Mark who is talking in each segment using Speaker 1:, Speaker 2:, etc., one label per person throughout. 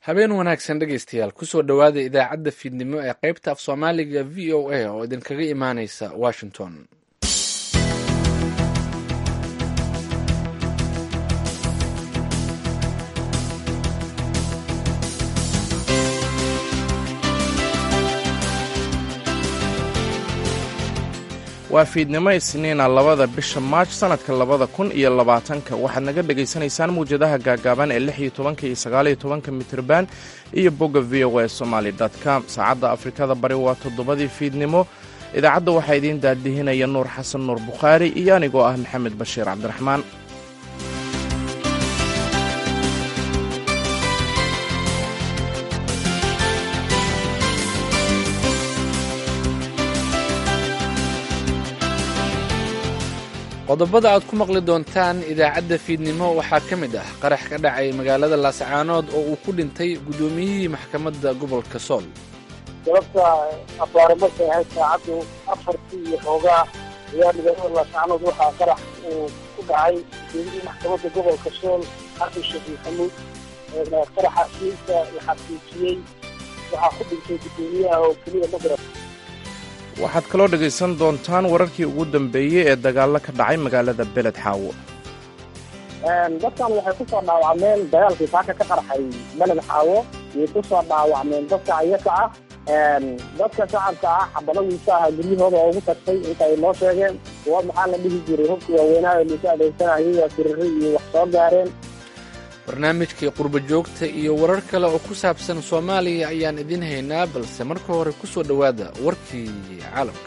Speaker 1: habeen wanaagsan dhegaystayaal kusoo dhowaada idaacadda fiidnimo ee qaybta af soomaaliga v o a oo idinkaga imaaneysa washington
Speaker 2: waa fiidnimo isniina labada bisha maaj sannadka labada kun iyo labaatanka waxaad naga dhegaysanaysaan muwjadaha gaagaaban ee lix iyo tobanka iyo sagaaliyo tobanka mitirban iyo bogga v o a somaali com saacadda afrikada bari waa toddobadii fiidnimo idaacadda waxaa idiin daadihinaya nuur xasan nuur bukhaari iyo anigoo ah maxamed bashiir cabdiraxmaan
Speaker 1: qodobada aad ku maqli doontaan idaacadda fiidnimo waxaa ka mid ah qarax ka dhacay magaalada laascaanood oo uu ku dhintay guddoomiyihii maxkamadda gobolka sool
Speaker 3: sababta abaare markay ahayd saacaddu afartii iyo xoogaa ayaa magaalada laascaanood waxaa qarax uu ku dhacay guddoomiyihii maxkamadda gobolka sool xasan sheekh maxamuud qaraxaasiinta la xaqiijiyey waxaa ku dhintay guddoomiyaha oo keliya magrab
Speaker 2: waxaad kaloo dhegaysan doontaan wararkii ugu dambeeyey ee dagaallo ka dhacay magaalada beled xaawo
Speaker 3: dadkan waxay ku soo dhaawacmeen dagaalkii saaka ka qarxay beled xaawo yay ku soo dhaawacmeen dadka ayaka ah dadka shacabka ah xabadadiisa ah guryahooda oo ugu tagtay inta ay noo sheegeen kuwa maxaa la dhihi jiray hubkii waaweynaa ee liisu adeegsanayay waa siriri iyo wax soo gaareen
Speaker 1: barnaamijkii qurbo joogta iyo warar kale oo ku saabsan soomaaliya ayaan idiin haynaa balse marka hore ku soo dhowaada warkii caalamka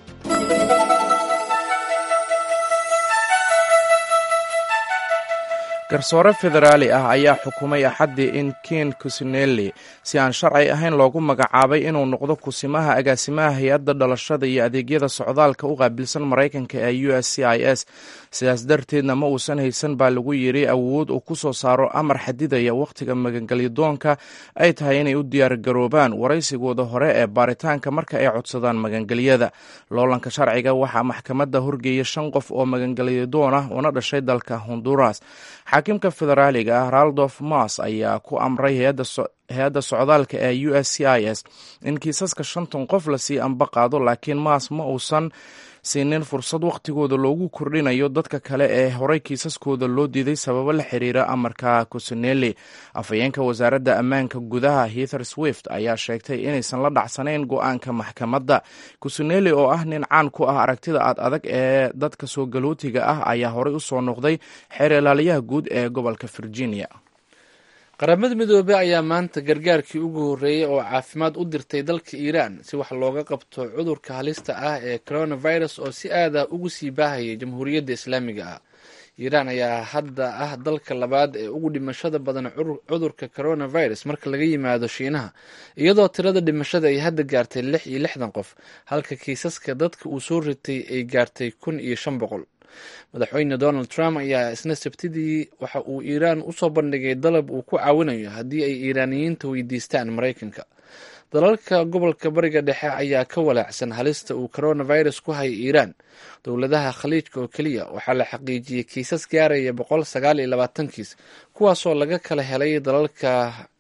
Speaker 2: garsoore federaali ah ayaa xukumay axaddii in ken kusinelli si aan sharci ahayn loogu magacaabay inuu noqdo kusimaha agaasimaha hay-adda dhalashada iyo adeegyada socdaalka u qaabilsan maraykanka ee u s c i s sidaas darteedna ma uusan haysan baa lagu yidhi awood uu ku soo saaro amar xadidaya wakhtiga magangelyadoonka ay tahay inay u diyaargaroobaan waraysigooda hore ee baaritaanka marka ay codsadaan magangelyada loolanka sharciga waxaa maxkamadda horgeeya shan qof oo magangelyadoon ah una dhashay dalka honduras xaakimka federaaliga ah raldof mas ayaa ku amray hay-adda socdaalka ee u s c i s in kiisaska shantan qof lasii amba qaado laakiin mas ma uusan siinin fursad wakhtigooda loogu kordhinayo dadka kale ee horey kiisaskooda loo diiday sababo la xiriira amarka kusinelli afhayeenka wasaaradda ammaanka gudaha heather swift ayaa sheegtay inaysan la dhacsanayn go-aanka maxkamadda kusinelli oo ah nin caan ku ah aragtida aad adag ee dadka soo galootiga ah ayaa horey u soo noqday xeer ilaaliyaha guud ee gobolka virginia
Speaker 1: qaramada midoobey ayaa maanta gargaarkii ugu horreeyey oo caafimaad u dirtay dalka iiraan si wax looga qabto cudurka halista ah ee coronavirus oo si aada ugu sii baahayay jamhuuriyadda islaamiga ah iiraan ayaa hadda ah dalka labaad ee ugu dhimashada badan cudurka coronavirus marka laga yimaado shiinaha iyadoo tirada dhimashada ay hadda gaartay lix iyo lixdan qof halka kiisaska dadka uu soo ritay ay gaartay kun iyo shan boqol madaxweyne donald trump ayaa isna sabtidii waxa uu iiraan usoo bandhigay dalab uu ku caawinayo haddii ay iiraaniyiinta weydiistaan maraykanka dalalka gobolka bariga dhexe ayaa ka walaacsan halista uu coronavirus ku haya iiraan dowladaha khaliijka oo keliya waxaa la xaqiijiyey kiisas gaaraya boqol sagaal iyo labaatan kiis kuwaasoo laga kala helay dalalka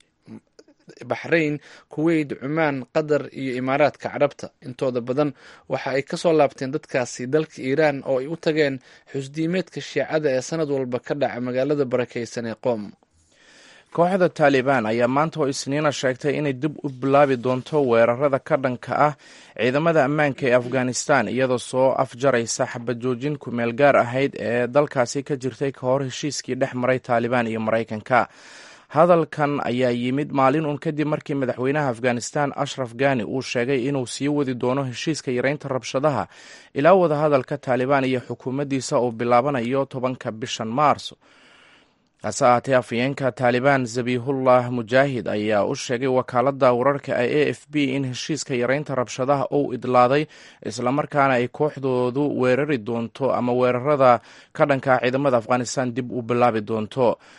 Speaker 1: baxrayn kuweyt cumaan qatar iyo imaaraadka carabta intooda badan waxa ay kasoo laabteen dadkaasi dalka iiraan oo ay u tageen xusdiimeedka shiicada ee sanad walba ka dhaca magaalada barakeysan ee qoom
Speaker 2: kooxda taalibaan ayaa maanta oo isniina sheegtay inay dib u bilaabi doonto weerarada ka dhanka ah ciidamada ammaanka ee afghanistan iyadoo soo afjaraysa xabajoojin kumeel gaar ahayd ee dalkaasi ka jirtay ka hor heshiiskii dhex maray taalibaan iyo maraykanka hadalkan ayaa yimid maalin uun kadib markii madaxweynaha afghanistan ashraf ghani uu sheegay inuu sii wadi doono heshiiska yareynta rabshadaha ilaa wadahadalka taalibaan iyo xukuumaddiisa uu bilaabanayo tobanka bishan maarso hase ahaatee afhayeenka taalibaan zabihullah mujaahid ayaa u sheegay wakaaladda wararka ee a f b in heshiiska yareynta rabshadaha uu idlaaday islamarkaana ay kooxdoodu weerari doonto ama weerarada ka dhanka ciidamada afghanistan dib u bilaabi doonto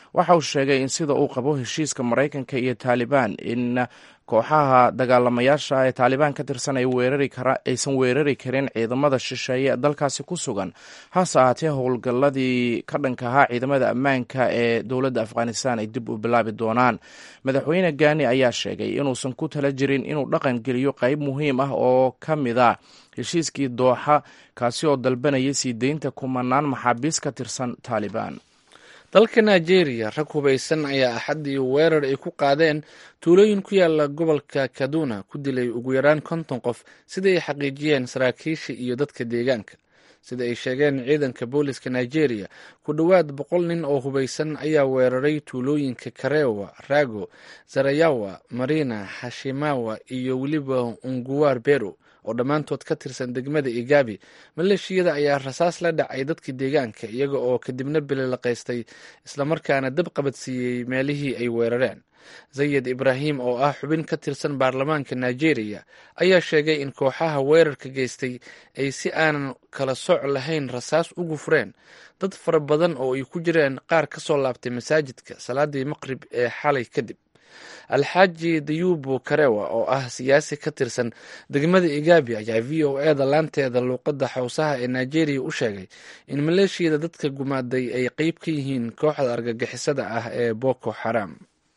Speaker 2: waxa uu sheegay in sida uu qabo heshiiska maraykanka iyo taalibaan in kooxaha dagaalamayaasha ee taalibaan ka tirsan aysan weerari karin ciidamada shisheeye dalkaasi ku sugan hase ahaatee howlgalladii ka dhanka ahaa ciidamada ammaanka ee dowladda afghanistan ay dib u bilaabi doonaan madaxweyne gaani ayaa sheegay inuusan ku tala jirin inuu dhaqan geliyo qayb muhiim ah oo ka mid a heshiiskii dooxa kaasi oo dalbanaya sii deynta kumanaan maxaabiis ka tirsan taalibaan
Speaker 1: dalka nigeria rag hubaysan ayaa axaddii weerar ay ku qaadeen tuulooyin ku yaala gobolka kaduna ku dilay ugu yaraan konton qof sida ay xaqiijiyeen saraakiisha iyo dadka deegaanka sida ay sheegeen ciidanka booliska nigeria ku dhowaad boqol nin oo hubaysan ayaa weeraray tuulooyinka karewa rago zarayawa marina hashimawa iyo weliba unguwar bero oo dhammaantood ka tirsan degmada igabi maleeshiyada ayaa rasaas la dhacay dadkii deegaanka iyaga oo kadibna bililaqaystay islamarkaana dab qabadsiiyey meelihii ay weerareen zayid ibraahim oo ah xubin ka tirsan baarlamaanka nigeria ayaa sheegay in kooxaha weerarka geystay ay si aanan kala sooc lahayn rasaas ugu fureen dad fara badan oo ay ku jireen qaar ka soo laabtay masaajidka salaadii maqrib ee xalay kadib alxaaji dayubo karewa oo ah siyaasi ka tirsan degmada igabi ayaa v o e da laanteeda luuqadda xawsaha ee nigeria u sheegay in maleeshiyada dadka gumaaday ay qeyb ka yihiin kooxda argagixisada ah ee boko xaram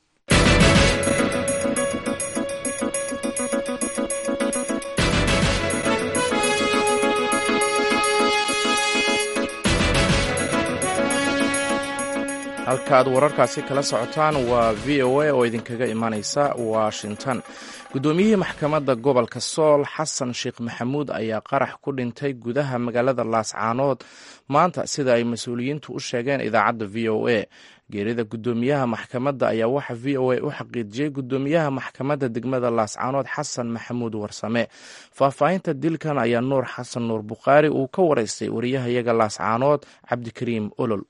Speaker 2: halka aad wararkaasi kala socotaan waa v o a oo idinkaga imanaysa washington guddoomiyihii maxkamadda gobolka sool xasan sheekh maxamuud ayaa qarax ku dhintay gudaha magaalada laascaanood maanta sida ay mas-uuliyiintu u sheegeen idaacadda v o a geerida guddoomiyaha maxkamadda ayaa waxa v o a u xaqiijiyey guddoomiyaha maxkamadda degmada laascaanood xasan maxamuud warsame faahfaahinta dilkan ayaa nuur xasan nuur bukhaari uu ka waraystay wariyahayaga laascaanood cabdikariim olol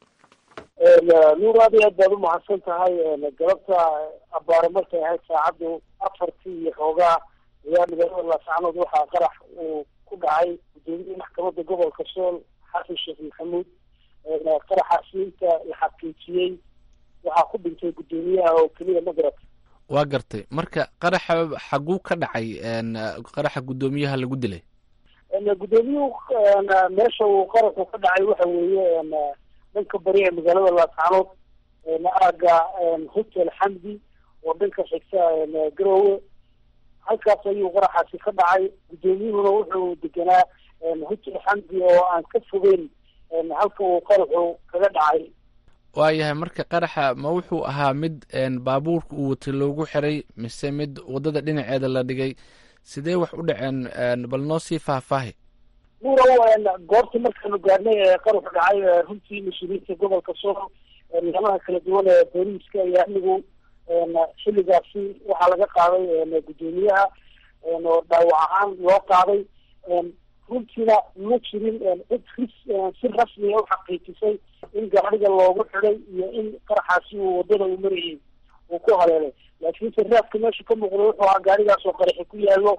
Speaker 4: nuur aad iyo aad baad umahadsan tahay galabta abaare markay ahayd saacaddu afartii iyo xoogaa ayaa magaalada laascaanood waxaa qarax uu ku dhacay gudoomiyihii maxkamadda gobolka sool xasan sheekh maxamuud qaraxaasi inta la xaqiijiyey waxaa ku dhintay guddoomiyaha oo keliya magarat
Speaker 1: waa gartay marka qaraxa xaguu ka dhacay qaraxa guddoomiyaha lagu dilay
Speaker 4: guddoomiyuhu meesha uu qaraxu ka dhacay waxa weeye dhanka bari ee magaalada laascaanood aaga hotel xamdi oo dhanka xigta garowe halkaas ayuu qaraxaasi ka dhacay guddoomiyuhuna wuxuu deganaa hotel xamdi oo aan ka fogeyn halka uu qaraxu kaga dhacay
Speaker 1: waayahay marka qaraxa ma wuxuu ahaa mid baabuurka uu watay loogu xiray mise mid waddada dhinaceeda la dhigay sidee wax u dhaceen bal noo sii faahfaahi
Speaker 4: nuurow goortii markaanu gaadhnay ee qaruxu dhacay runtii mas-uuliyiinta gobolka sool nidaamaha kala duwan ee booliiska iyo amnigu xilligaasi waxaa laga qaaday guddoomiyaha oo dhaawac ahaan loo qaaday runtiina ma jirin cid ris si rasmiya u xaqiijisay in gaariga loogu xiday iyo in qaraxaasi uu waddada uu marayay uu ku haleelay laakiinse raadka meesha ka muuqda wuxuu ahaa gaarigaas oo qaraxi ku yaallo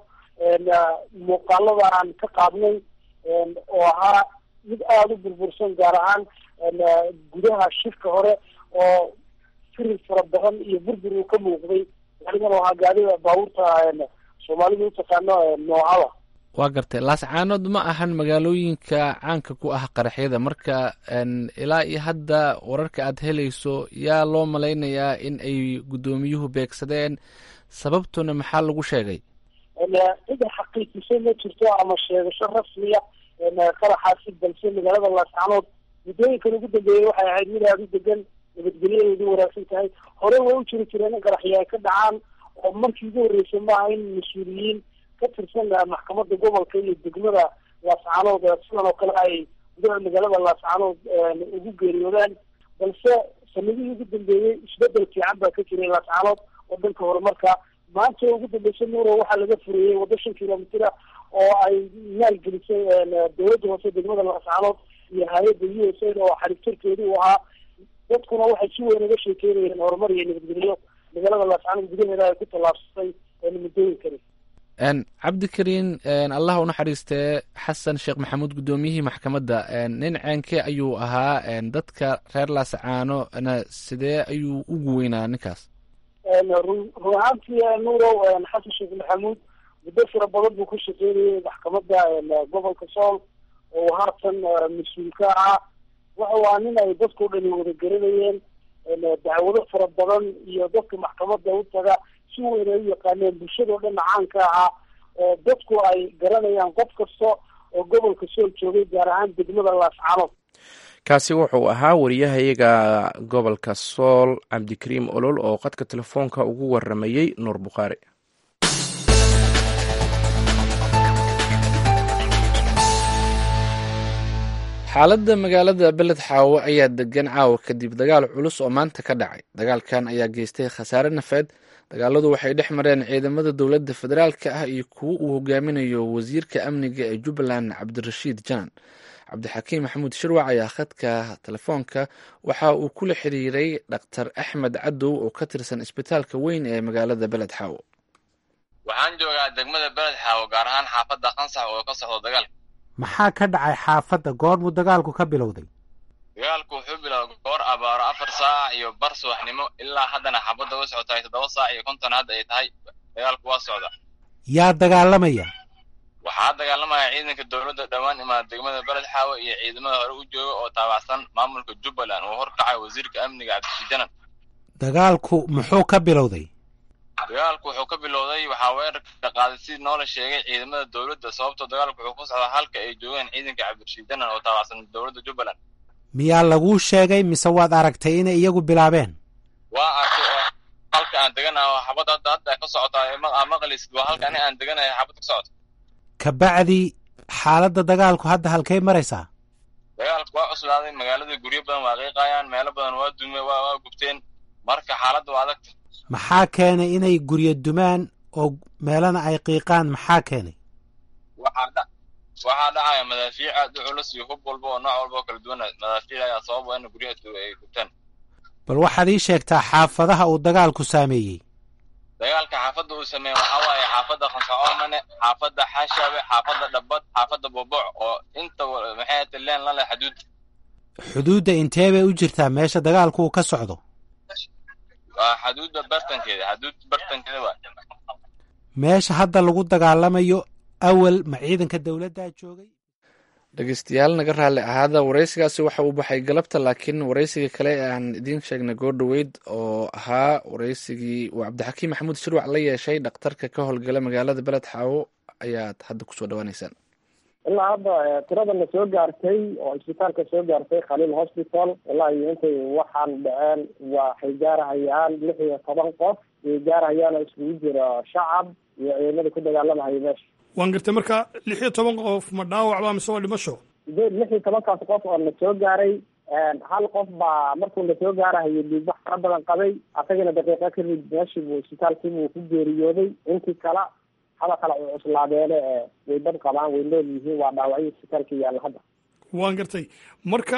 Speaker 4: muuqaalada aan ka qaadnay oo ahaa mid aada u burbursan gaar ahaan gudaha shirka hore oo firir fara badan iyo burbur uu ka muuqday gaarigan oo ahaa gaarida baabuurta soomaalidu utaqaano noocada
Speaker 1: waa gartay laascaanood ma ahan magaalooyinka caanka ku ah qaraxyada marka ilaa iyo hadda wararka aad helayso yaa loo malaynayaa in ay guddoomiyuhu beegsadeen sababtuna maxaa lagu sheegay
Speaker 4: cida xaqiijisay ma jirto ama sheegasho rasmiya qaraxaasi balse magaalada laascaanood muddooyinkan ugu dambeeyey waxay ahayd mid aada u degan nabadgelyadeedu wanaagsan tahay hore way u jiri jireen in qaraxyo ay ka dhacaan oo markii ugu horreysay maaha in mas-uuliyiin ka tirsan maxkamadda gobolka iyo degmada laascaanood sidan oo kale ay gudaha magaalada laascaanood ugu geeriyoodaan balse sanadihii ugu dambeeyey isbedel fiican baa ka jiray laascaanood oo dhanka horumarka maanta ugu dambeysa nuuro waxaa laga fureeyey waddo shan kilomitr ah oo ay maalgelisay dowladda hoose degmada laascaanood iyo hay-adda u s a oo xariigtarkeedu u ahaa dadkuna waxay si weyn uga sheekeynayeen horumar iyo nabadgelyo magaalada laascaanood gudaheeda ay ku tallaabsatay muddooyinkani
Speaker 1: cabdikariin allah u naxariistee xasan sheekh maxamuud guddoomiyihii maxkamadda nin ceenke ayuu ahaa dadka reer laasacaano na sidee ayuu ugu weynaa ninkaas
Speaker 4: run run ahaantii nuurow xasan sheekh maxamuud muddo fara badan buu ku shaqeynayay maxkamadda gobolka sool oo haatan mas-uul ka ahaa wuxuu ahaa nin ay dadkao dhani wada garanayeen dacwado fara badan iyo dadka maxkamadda u taga si weyn ay u yaqaaneen bulshadao dhan caanka ahaa oo dadku ay garanayaan qof kasta oo gobolka sool joogay gaar ahaan degmada laascanood
Speaker 2: kaasi wuxuu ahaa wariyahayaga gobolka sool cabdikariim olol oo qadka telefoonka ugu waramayey nuur bukhaari
Speaker 1: xaaladda magaalada beled xaawo ayaa degan caawa kadib dagaal culus oo maanta ka dhacay dagaalkan ayaa geystay khasaare nafeed dagaaladu waxay dhex mareen ciidamada dowladda federaalka ah iyo kuwo uu hogaaminayo wasiirka amniga ee jubbaland cabdirashiid janan cabdixakiim maxamuud shirwac ayaa khadka telefoonka waxa uu kula xiriiray dhaktar axmed cadow oo ka tirsan isbitaalka weyn ee magaalada beled xaawo
Speaker 5: waxaan joogaa degmada beled xaawo gaar ahaan xaafadda qansax oo ka socdo dagaalka
Speaker 6: maxaa ka dhacay xaafadda goormuu dagaalku ka bilowday
Speaker 5: dagaalku wuxuu bilowday goor abaaro afar saac iyo bar subaxnimo ilaa haddana xaafadda u socotahay toddoba saac iyo konton hadda ay tahay dagaalku waa socda
Speaker 6: yaa dagaalamaya
Speaker 5: waxaa dagaalamaya ciidanka dowladda dhowaan imaada degmada beled xaawo iyo ciidamada hore u jooga oo taabacsan maamulka jubbaland oo horkacay wasiirka amniga cabdishiid janan
Speaker 6: dagaalku muxuu ka bilowday
Speaker 5: dagaalku wuxuu ka bilowday waxaa weerarka qaaday si noola sheegay ciidamada dowladda sababtoo dagaalku wuxuu ku socdaa halka ay joogeen ciidanka cabdirashiid janan oo taabacsan dowladda jubbaland
Speaker 6: miyaa laguu sheegay mise waad aragtay inay iyagu bilaabeen
Speaker 5: waa arkay oo halka aan deganahay xabadda hadda hadda ka socotaa maqlis waa halka ani aan deganahay xabad ka socota
Speaker 6: kabacdi xaaladda dagaalku hadda halkay maraysaa
Speaker 5: dagaalku waa cuslaaday magaalada guryo badan waa qiiqayaan meelo badan waa dume waa waa gubteen marka xaaladda waa adagta
Speaker 6: maxaa keenay inay guryo dumaan oo meelana ay qiiqaan maxaa keenay
Speaker 5: waxaa dha waxaa dhacaya madaafiic aad u culus iyo hub walba oo nooc walba oo kala duwan madaafiic ayaa sababa in guryaha ay gubtaan
Speaker 6: bal waxaad ii sheegtaa xaafadaha uu dagaalku saameeyey
Speaker 5: dagaalka xaafadda uu sameeyey waxaa waaye xaafadda khansacoomane xaafadda xashabe xaafadda dhabad xaafadda boboc oo inta maxay ata leen la leh xuduud
Speaker 6: xuduudda intee bay u jirtaa meesha dagaalku uu ka socdo
Speaker 5: waa xuduudda bartankeeda xuduud bartankeeda waa
Speaker 6: meesha hadda lagu dagaalamayo awal ma ciidanka dowladdaa joogay
Speaker 1: dhegeystayaal naga raalli ahaada wareysigaasi waxa uu baxay galabta laakiin wareysiga kale ee aan idiin sheegnay goordhoweyd oo ahaa wareysigii uu cabdixakiim maxamuud shirwac la yeeshay dhakhtarka ka howlgala magaalada beled xaawo ayaad hadda kusoo dhawaaneysaan
Speaker 3: ilaa hadda tirada na soo gaartay oo isbitaalka soo gaartay khaliil hospital wallahi intay waxaan dhaceen waxay gaarahayaan lix iyo toban qof way gaarahayaan oo iskugu jira shacab iyo ciidamada ku dagaalamahaya meesha
Speaker 7: waan gartay marka lix iyo toban qof ma dhaawac baa mise waa dhimasho
Speaker 3: sideed lix iyo tobankaas qof oo na soo gaaray hal qof baa markuu na soo gaarahayo dhiigbax fara badan qabay asagana daqiiqa kadib meeshii buu isbitaalkii buu ku geeriyooday intii kala hada kale u cuslaadeene way dad qabaan way nool yihiin waa dhaawacyo isbitaalka yaalla hadda
Speaker 7: waan gartay marka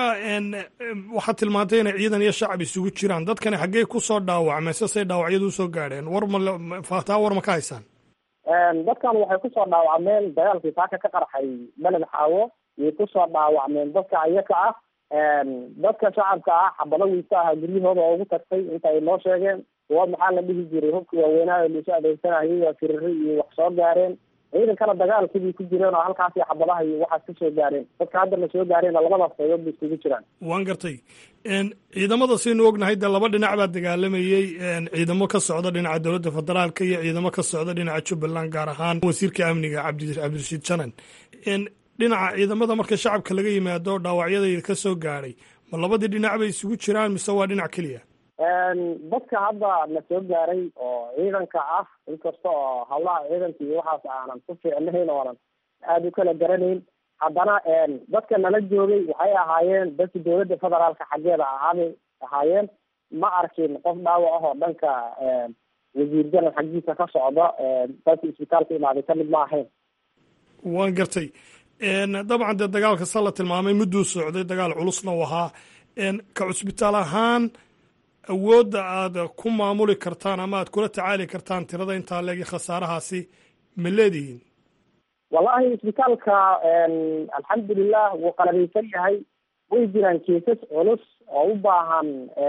Speaker 7: waxaad tilmaantay inay ciidan iyo shacab isugu jiraan dadkani xaggee kusoo dhaawacmeen sasay dhaawacyadu usoo gaadheen war ma faataa war ma ka haysaan
Speaker 3: dadkan waxay kusoo dhaawacmeen dagaalkii saaka ka qarxay beled xaawo yay kusoo dhaawacmeen dadka ayaka ah dadka shacabka ah xabado wiisa aha guryahooda oo ugu tagtay inta ay noo sheegeen kuwa maxaa la dhihi jiray hubkii waaweynaayo laisu adeegsanayay waa firiri iyo wax soo gaareen ciidankana dagaalkibay ku jireen oo halkaasi xabadaha iyo waxaas kasoo gaareen dadka hadda na soo gaareen labadaas qaybood bay isugu jiraan
Speaker 7: waan gartay ciidamada saynu ognahay dee laba dhinac baa dagaalamayey ciidamo ka socda dhinaca dowladda federaalka iyo ciidamo ka socda dhinaca jubbaland gaar ahaan wasiirka amniga cabdi cabdirashiid janan dhinaca ciidamada marka shacabka laga yimaado dhaawacyada ka soo gaadhay ma labadii dhinac bay isugu jiraan mise waa dhinac keliya
Speaker 3: dadka hadda na soo gaaray oo ciidanka ah inkasta oo hawlaha ciidanka iyo waxaas aanan ku fiicnayn oonan aada u kala garanayn haddana dadka nala joogay waxay ahaayeen dadka dowladda federaalka xaggeeda ahaabay ahaayeen ma arkin qof dhaawac ah oo dhanka wasiir janan xaggiisa ka socda dadka isbitaalka imaaday kamid ma ahayn
Speaker 7: waan gartay dabcan dee dagaalka sa la tilmaamay mudduu socday dagaal culusna u ahaa ka cusbitaal ahaan awoodda aad ku maamuli kartaan ama aad kula tacaali kartaan tirada intaa leegi khasaarahaasi ma leedihiin
Speaker 3: wallahi isbitaalka alxamdulilah wuu qalabaysan yahay way jiraan keesas culus oo u baahan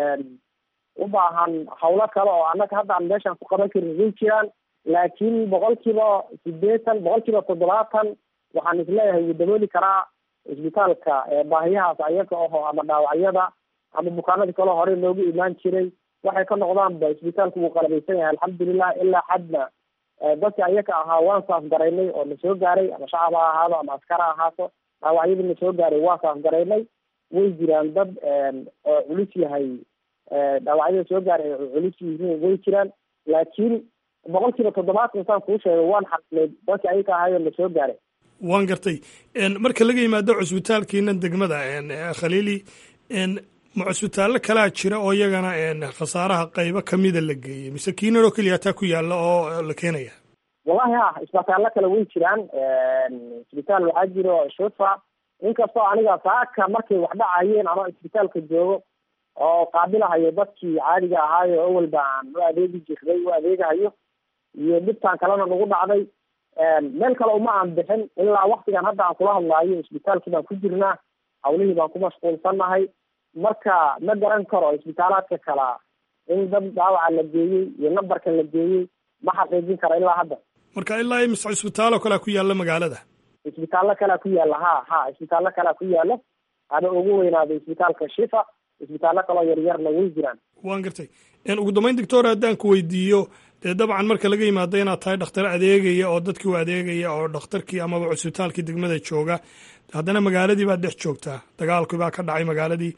Speaker 3: u baahan hawlo kale oo annaga hadda aan meeshaan ku qaban karin way jiraan laakiin boqolkiiba sideetan boqolkiiba toddobaatan waxaan isleeyahay wuu dabooli karaa isbitaalka baahiyahaas ayaga aho ama dhaawacyada ama bukaanadii kaleo horey loogu imaan jiray waxay ka noqdaanba isbitaalku wuu qalabaysan yahay alxamdulilah ilaa xadna dadka ayaga ahaa waan saaf garaynay oo na soo gaaray ama shacab ha ahaado ama askar ha ahaato dhaawacyadii na soo gaaray waa saaf garaynay way jiraan dad oo culus yahay dhaawacyada soo gaaray oo culus yihiin way jiraan laakiin boqolkiiba toddobaatan saan kuu sheegay waan xaqnay dadka ayaga ahaayoo na soo gaaray
Speaker 7: waan gartay marka laga yimaado cusbitaalkiina degmada khaliili ma cusbitaallo kalaa jira oo iyagana khasaaraha qaybo kamida la geeyey mise kiinan oo keliya taa ku yaalla oo la keenaya
Speaker 3: wallahi ha isbitaallo kale way jiraan isbitaal waxaa jiro shufa inkastoo aniga saaka markay wax dhacayeen ama isbitaalka joogo oo qaabilahayo dadkii caadiga ahaayo awalba aan u adeegi jirnay u adeegahayo iyo dhibtaan kalena nagu dhacday meel kale uma aan bixin ilaa waktigan hadda aan kula hadlaayo isbitaalkii baan ku jirnaa hawlihii baan ku mashquulsannahay marka ma garan karo isbitaalaadka kala in dad dhaawaca la geeyey iyo nambarka la geeyey ma xaqiijin karo ilaa hadda
Speaker 7: marka ilaa imise cisbitaaloo kalea ku yaalla magaalada
Speaker 3: isbitaallo kalea ku yaalla ha ha isbitaallo kalea ku yaalla haba ugu weynaado isbitaalka shifa isbitaallo kaloo yaryarna way jiraan
Speaker 7: waan gartay ugu dambeyn doctor haddaan ku weydiiyo dee dabcan marka laga yimaado inaad tahay dhakhtar adeegaya oo dadkii u adeegaya oo dhakhtarkii amaba cusbitaalkii degmada jooga haddana magaaladii baad dhex joogtaa dagaalkii baa ka dhacay magaaladii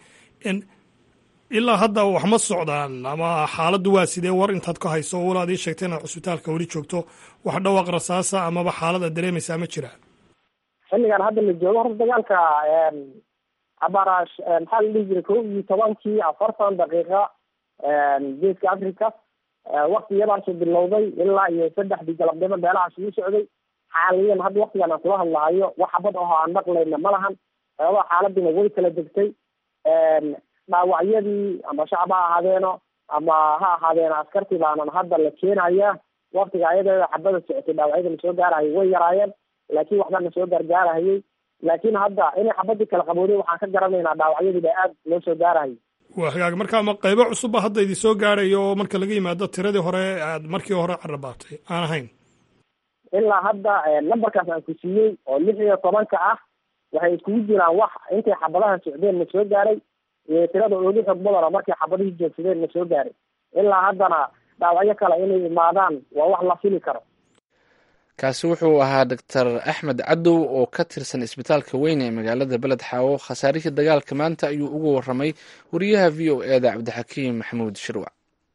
Speaker 7: ilaa hadda wax ma socdaan ama xaaladdu waa sidee war intaad ka hayso wal aad ii sheegtay inaad cusbitaalka weli joogto wax dhawaaq rasaasa amaba xaalad aad dareemaysaa ma jira
Speaker 3: xilligan hadda la joogo horta dagaalka abarash maxaa la dhihi jiray kow iyo tobankii afartan daqiiqa geeska africa wakti yadaasuu bilowday ilaa iyo saddexdii galabnimo meelahaas uu socday xaaliyan hadda waktigan aan kula hadlahayo wax xabad aho aan maqlayna ma lahan xoogaa xaaladina way kala degtay dhaawacyadii ama shacab ha ahaadeeno ama ha ahaadeeno askartii baanan hadda la keenaya waktiga ayada xabada socotay dhaawacyada na soo gaarahayay way yaraayeen laakiin waxba na soo gaargaarahayay laakiin hadda inay xabadii kala qabooday waxaan ka garanaynaa dhaawacyadii ba aad loo soo gaarahayay
Speaker 7: waa hagaag marka ma qaybo cusubba hadda idin soo gaarayo oo marka laga yimaado tiradii hore aad markii hore carabaatay aan ahayn
Speaker 3: ilaa hadda numberkaas aan ku siiyey oo lix iyo tobanka ah waxay iskugu jiraan wax intay xabadaha socdeen na soo gaaray iyo tirada oogu xog badana markay xabadihii joogsadeen na soo gaaray ilaa haddana dhaawacyo kale inay imaadaan waa wax la fili karo
Speaker 1: kaasi wuxuu ahaa doctor axmed cadow oo ka tirsan isbitaalka weyn ee magaalada beled xaawo khasaarihii dagaalka maanta ayuu ugu waramay wariyaha v o e da cabdixakiim maxamuud shirwac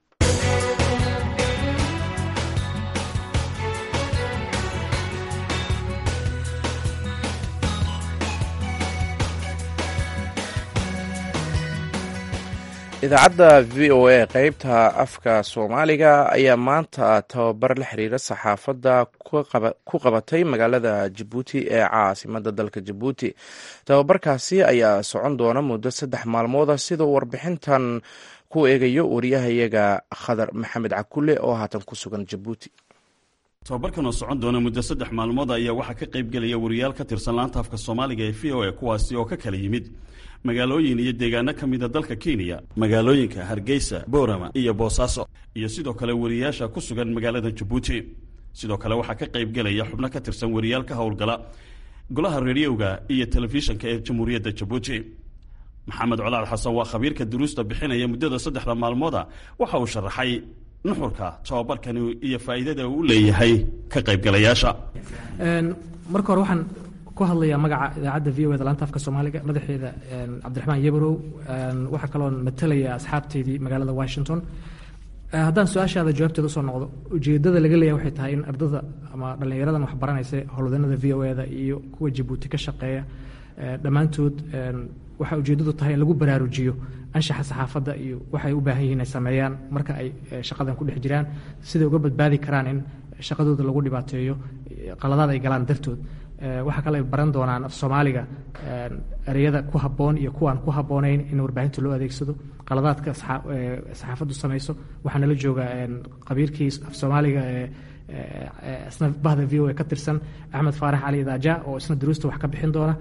Speaker 2: idaacadda v o a qeybta afka soomaaliga ayaa maanta tababar la xiriira saxaafadda ku qabatay magaalada jabuuti ee caasimada dalka jabuuti tababarkaasi ayaa socon doona muddo saddex maalmooda sidoo warbixintan ku eegayo wariyahayaga khadar maxamed cakule oo haatan ku sugan jabuuti
Speaker 8: tababarkan oo socon doona muddo saddex maalmood ayaa waxaa ka qayb gelaya wariyaal ka tirsan laanta afka soomaaliga ee v o a kuwaasi oo ka kala yimid magaalooyin iyo deegaano ka mida dalka kenya magaalooyinka hargeysa boorama iyo boosaaso iyo sidoo kale wariyaasha ku sugan magaalada jabuuti sidoo kale waxaa ka qayb gelaya xubno ka tirsan wariyaal ka howlgala golaha rediyoga iyo telefishinka ee jamhuuriyadda jabuuti maxamed colaal xasan waa khabiirka duruusta bixinaya muddada saddexda maalmooda waxa uu sharaxay nuxurka tababarkani iyo faa'iidada uu u leeyahay ka qaybgalayaasha
Speaker 9: marka hore waxaan ku hadlayaa magaca idaacadda v o da laanta afka soomaaliga madaxeeda cabdiraxmaan yebrow waxaa kaloon matalaya asxaabteydii magaalada washington haddaan su-aashaada jawaabteeda usoo noqdo ujeedada laga leeyahay waxay tahay in ardada ama dhallinyaradan wax baranaysa howlwadanada v o da iyo kuwa jabuuti ka shaqeeya dhammaantood waxaa ujeeddadu tahay in lagu baraarujiyo anshaxa saxaafadda iyo waxay u baahan yihiin ay sameeyaan marka ay shaqadan ku dhex jiraan siday uga badbaadi karaan in shaqadooda lagu dhibaateeyo qaladaad ay galaan dartood waxaa kale ay baran doonaan af soomaaliga ereyada ku habboon iyo kuwaan ku habboonayn in warbaahinta loo adeegsado qaladaadka saxaafaddu samayso waxaa nala jooga qabiirkii af soomaaliga isna bahda v o a ka tirsan axmed faarax cali daaja oo isna duruusta wax ka bixin doona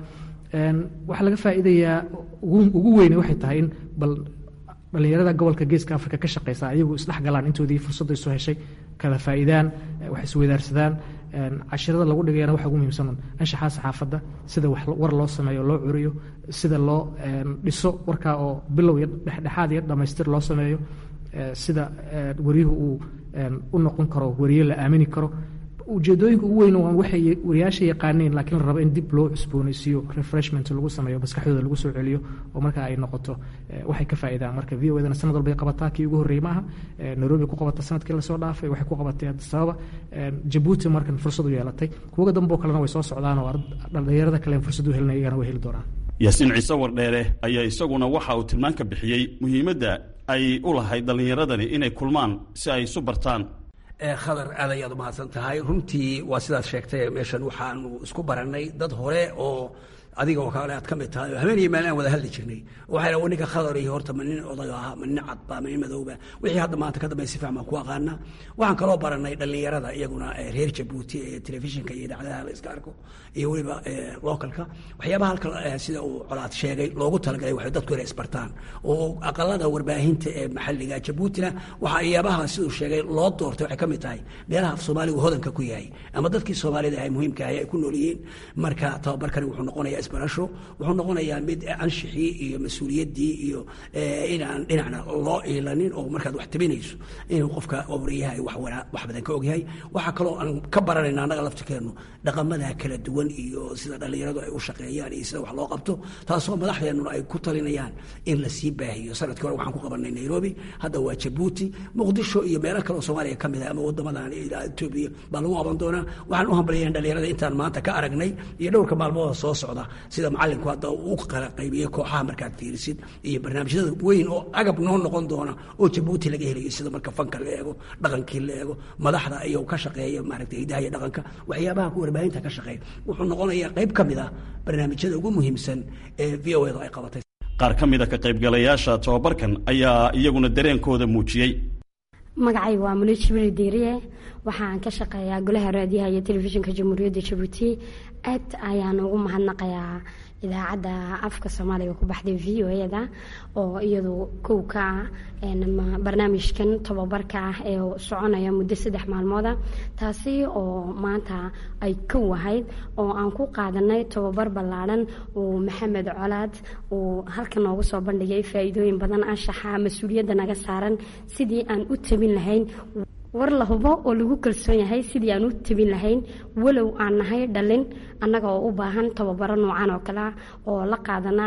Speaker 9: waxaa laga faa'iidayaa ugu weyne waxay tahay in bal dhallinyarada gobolka geeska africa ka shaqeysa ayagu isdhex galaan intoodii fursadda isu heshay kala faa'iidaan wax isweydaarsadaan cashirada lagu dhigayana waxa ugu muhiimsan anshaxaa saxaafadda sida war loo sameeyo loo curiyo sida loo dhiso warkaa oo bilow iyo dhexdhexaad iyo dhammaystir loo sameeyo sida wariyuhu uu u noqon karo wariye la aamini karo ujeedooyinka ugu weyn waa waxay wariyaasha yaqaaneen laakiin la rabo in dib loo cusboonaysiiyo refreshment lagu sameeyo maskaxdooda lagu soo celiyo oo marka ay noqoto waxay ka faa'iidaan marka v o edana sanad walbay qabataa kii ugu horreeyey maaha nairobi ku qabata sanadkii lasoo dhaafay waxay ku qabatay addis ababa jabuuti markan fursad u yeelatay kuwaga dambe oo kalena way soo socdaan oo dhallinyarada kale fursad u helinaya iyagana way heli doonaan
Speaker 8: yaasiin ciise wardheere ayaa isaguna waxa uu tilmaan ka bixiyey muhiimadda ay u lahayd dhallinyaradani inay kulmaan si ay isu bartaan
Speaker 10: khadar aad ayaad umahadsan tahay runtii waa sidaad sheegtay meeshan waxaanu isku barannay dad hore oo adiga oo kale aad ka mid tahay habeeniyo maalin aan wada hadli jirnay waxay dhaha ninka khadar iyo horta ma nin odaga ahaa ma nin cadba ma nin madowba wixii hadda maanta ka dambeya si fiican baan ku aqaana waxaan kaloo barannay dhallinyarada iyaguna reer jabuuti ee telefishinka iyo idaacadaha la iska arko iyo weliba localka waxyaabaha halka sida uu colaad sheegay loogu talagalay waxay dadku inay isbartaan oo aqalada warbaahinta ee maxalliga jabuutina waxa iyaabaha siduu sheegay loo doortay waxay ka mid tahay meelaha af soomaaligu hodanka ku yahay ama dadkii soomaalida ahay muhiimka ahay ay ku nool yihiin marka tababarkani wuxuu noqonayaa isbarasho wuxuu noqonayaa mid anshixii iyo mas-uuliyaddii iyo inaan dhinacna loo iilanin oo markaad wax tabinayso inuu qofka wariyaha wax wax badan ka ogyahay waxaa kaloo aan ka baranayna annaga laftirkeennu dhaqamada kala duwan iyo sida dhallinyaradu ay u shaqeeyaan iyo sida wax loo qabto taasoo madaxdeennuna ay ku talinayaan in la sii baahiyo sanadkii hore waxaan ku qabanay nairobi hadda waa jabuuti muqdisho iyo meelo kale oo soomaaliya ka mid ah ama waddamadan etoobiya baa lagu qaban doonaa waxaan u hambalyayn dhallinyarada intaan maanta ka aragnay iyo dhowrka maalmooda soo socda sida macalinku hadda uu kala qaybiyey kooxaha markaad fiirisid iyo barnaamijyada weyn oo agab noo noqon doona oo jabuuti laga helayo sida marka fanka la eego dhaqankii la eego madaxda iyo ka shaqeeya maaragtay hidaha iyo dhaqanka waxyaabaha ku warbaahinta ka shaqeeya wuxuu noqonayaa qayb ka mid ah barnaamijyada ugu muhiimsan ee v o edu ay qabatay
Speaker 8: qaar ka mid a ka qaybgalayaasha tobabarkan ayaa iyaguna dareenkooda muujiyey
Speaker 11: magacay waa muno jibril diiriye waxaan ka shaqeeyaa golaha raadiyaha iyo telefishinka jamhuuriyadda jabuuti aad ayaan ugu mahadnaqayaa idaacadda afka soomaaliga ku baxday v o eda oo iyadu kow ka ah barnaamijkan tobabarka ah ee soconaya muddo saddex maalmooda taasi oo maanta ay kow ahayd oo aan ku qaadanay tobabar ballaadhan uu maxamed colaad uu halka noogu soo bandhigay faa'iidooyin badan anshaxa mas-uuliyadda naga saaran sidii aan u tabin lahayn war la hubo oo lagu kalsoon yahay sidii aan u tabin lahayn walow aan nahay dhalin annaga oo u baahan tababaro noocan oo kale ah oo la qaadana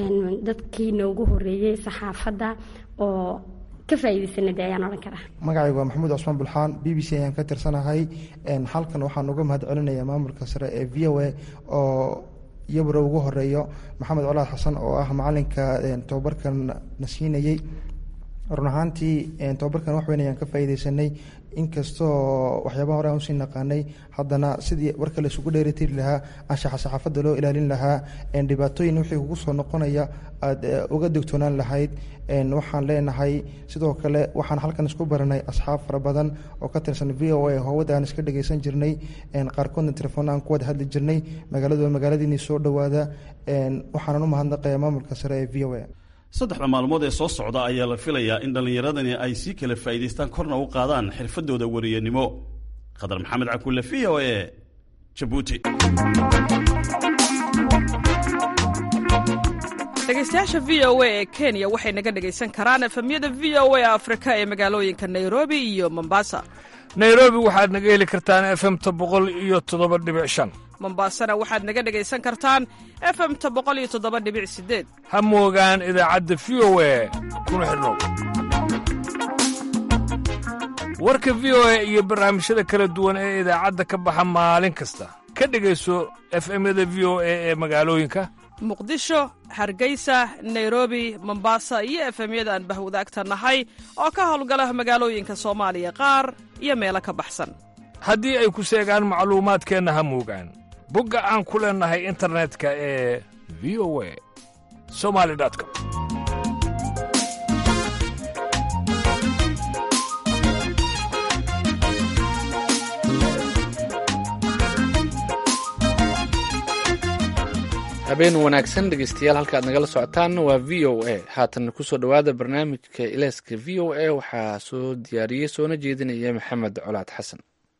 Speaker 11: dadkii noogu horeeyey saxaafadda oo ka faa'iidaysanay dee ayaan odhan karaa
Speaker 12: magacaygu waa maxamuud cusmaan bulxaan b b c ayaan ka tirsanahay halkan waxaan uga mahad celinayaa maamulka sare ee v o a oo iyabura ugu horeeyo maxamed colaad xasan oo ah macalinka tababarkan na siinayey run ahaantii tobabarkan wax weyn ayaan ka faa'iideysanay inkastoo waxyaabaha hore aan usii naqaanay haddana sidii warka la isugu dheeritiri lahaa anshaxa saxaafadda loo ilaalin lahaa dhibaatooyin wixii kugu soo noqonaya aad uga dogtoonaan lahayd waxaan leenahay sidoo kale waxaan halkan isku baranay asxaab fara badan oo ka tirsan v o a howada aan iska dhegeysan jirnay qaarkoodna telefoon aan ku wada hadli jirnay magaaladu waa magaaladiinii soo dhowaada waxaanan u mahadnaqayaa maamulka sare ee v o a
Speaker 8: saddexda maalmood ee soo socda ayaa la filayaa in dhallinyaradani ay sii kala faa'iidaystaan korna u qaadaan xirfadooda wariyanimo khadar maxamed cakulle v o e jabuuti
Speaker 13: dhegeystayaasha v o a ee kenya waxay naga dhegaysan karaan efemyada v o a afrika ee magaalooyinka nairobi iyo mombasa
Speaker 14: nairobi waxaad naga heli kartaan efemta boqol iyo toddoba dhibic shan
Speaker 13: mombasana waxaad naga dhegaysan kartaan efemta boqol iyo toddoba dhibic sideed
Speaker 14: ha moogaan idaacadda v o a kuna xidhnow warka v o a iyo barnaamijyada kala duwan ee idaacadda ka baxa maalin kasta ka dhegayso efemyada v o a ee magaalooyinka
Speaker 13: muqdisho hargeysa nairobi mombasa iyo efemyada aan bahwadaagta nahay oo ka howlgala magaalooyinka soomaaliya qaar iyo meelo ka baxsan
Speaker 14: haddii ay ku seegaan macluumaadkeenna ha moogaan bogga aan ku leennahay internetka ee v o a somali com
Speaker 1: habeen wanaagsan dhegeystayaal halka aad nagala socotaan waa v o a haatan kusoo dhowaada barnaamijka ileyska v o a waxaa soo diyaariyey soona jeedinaya maxamed colaad xasan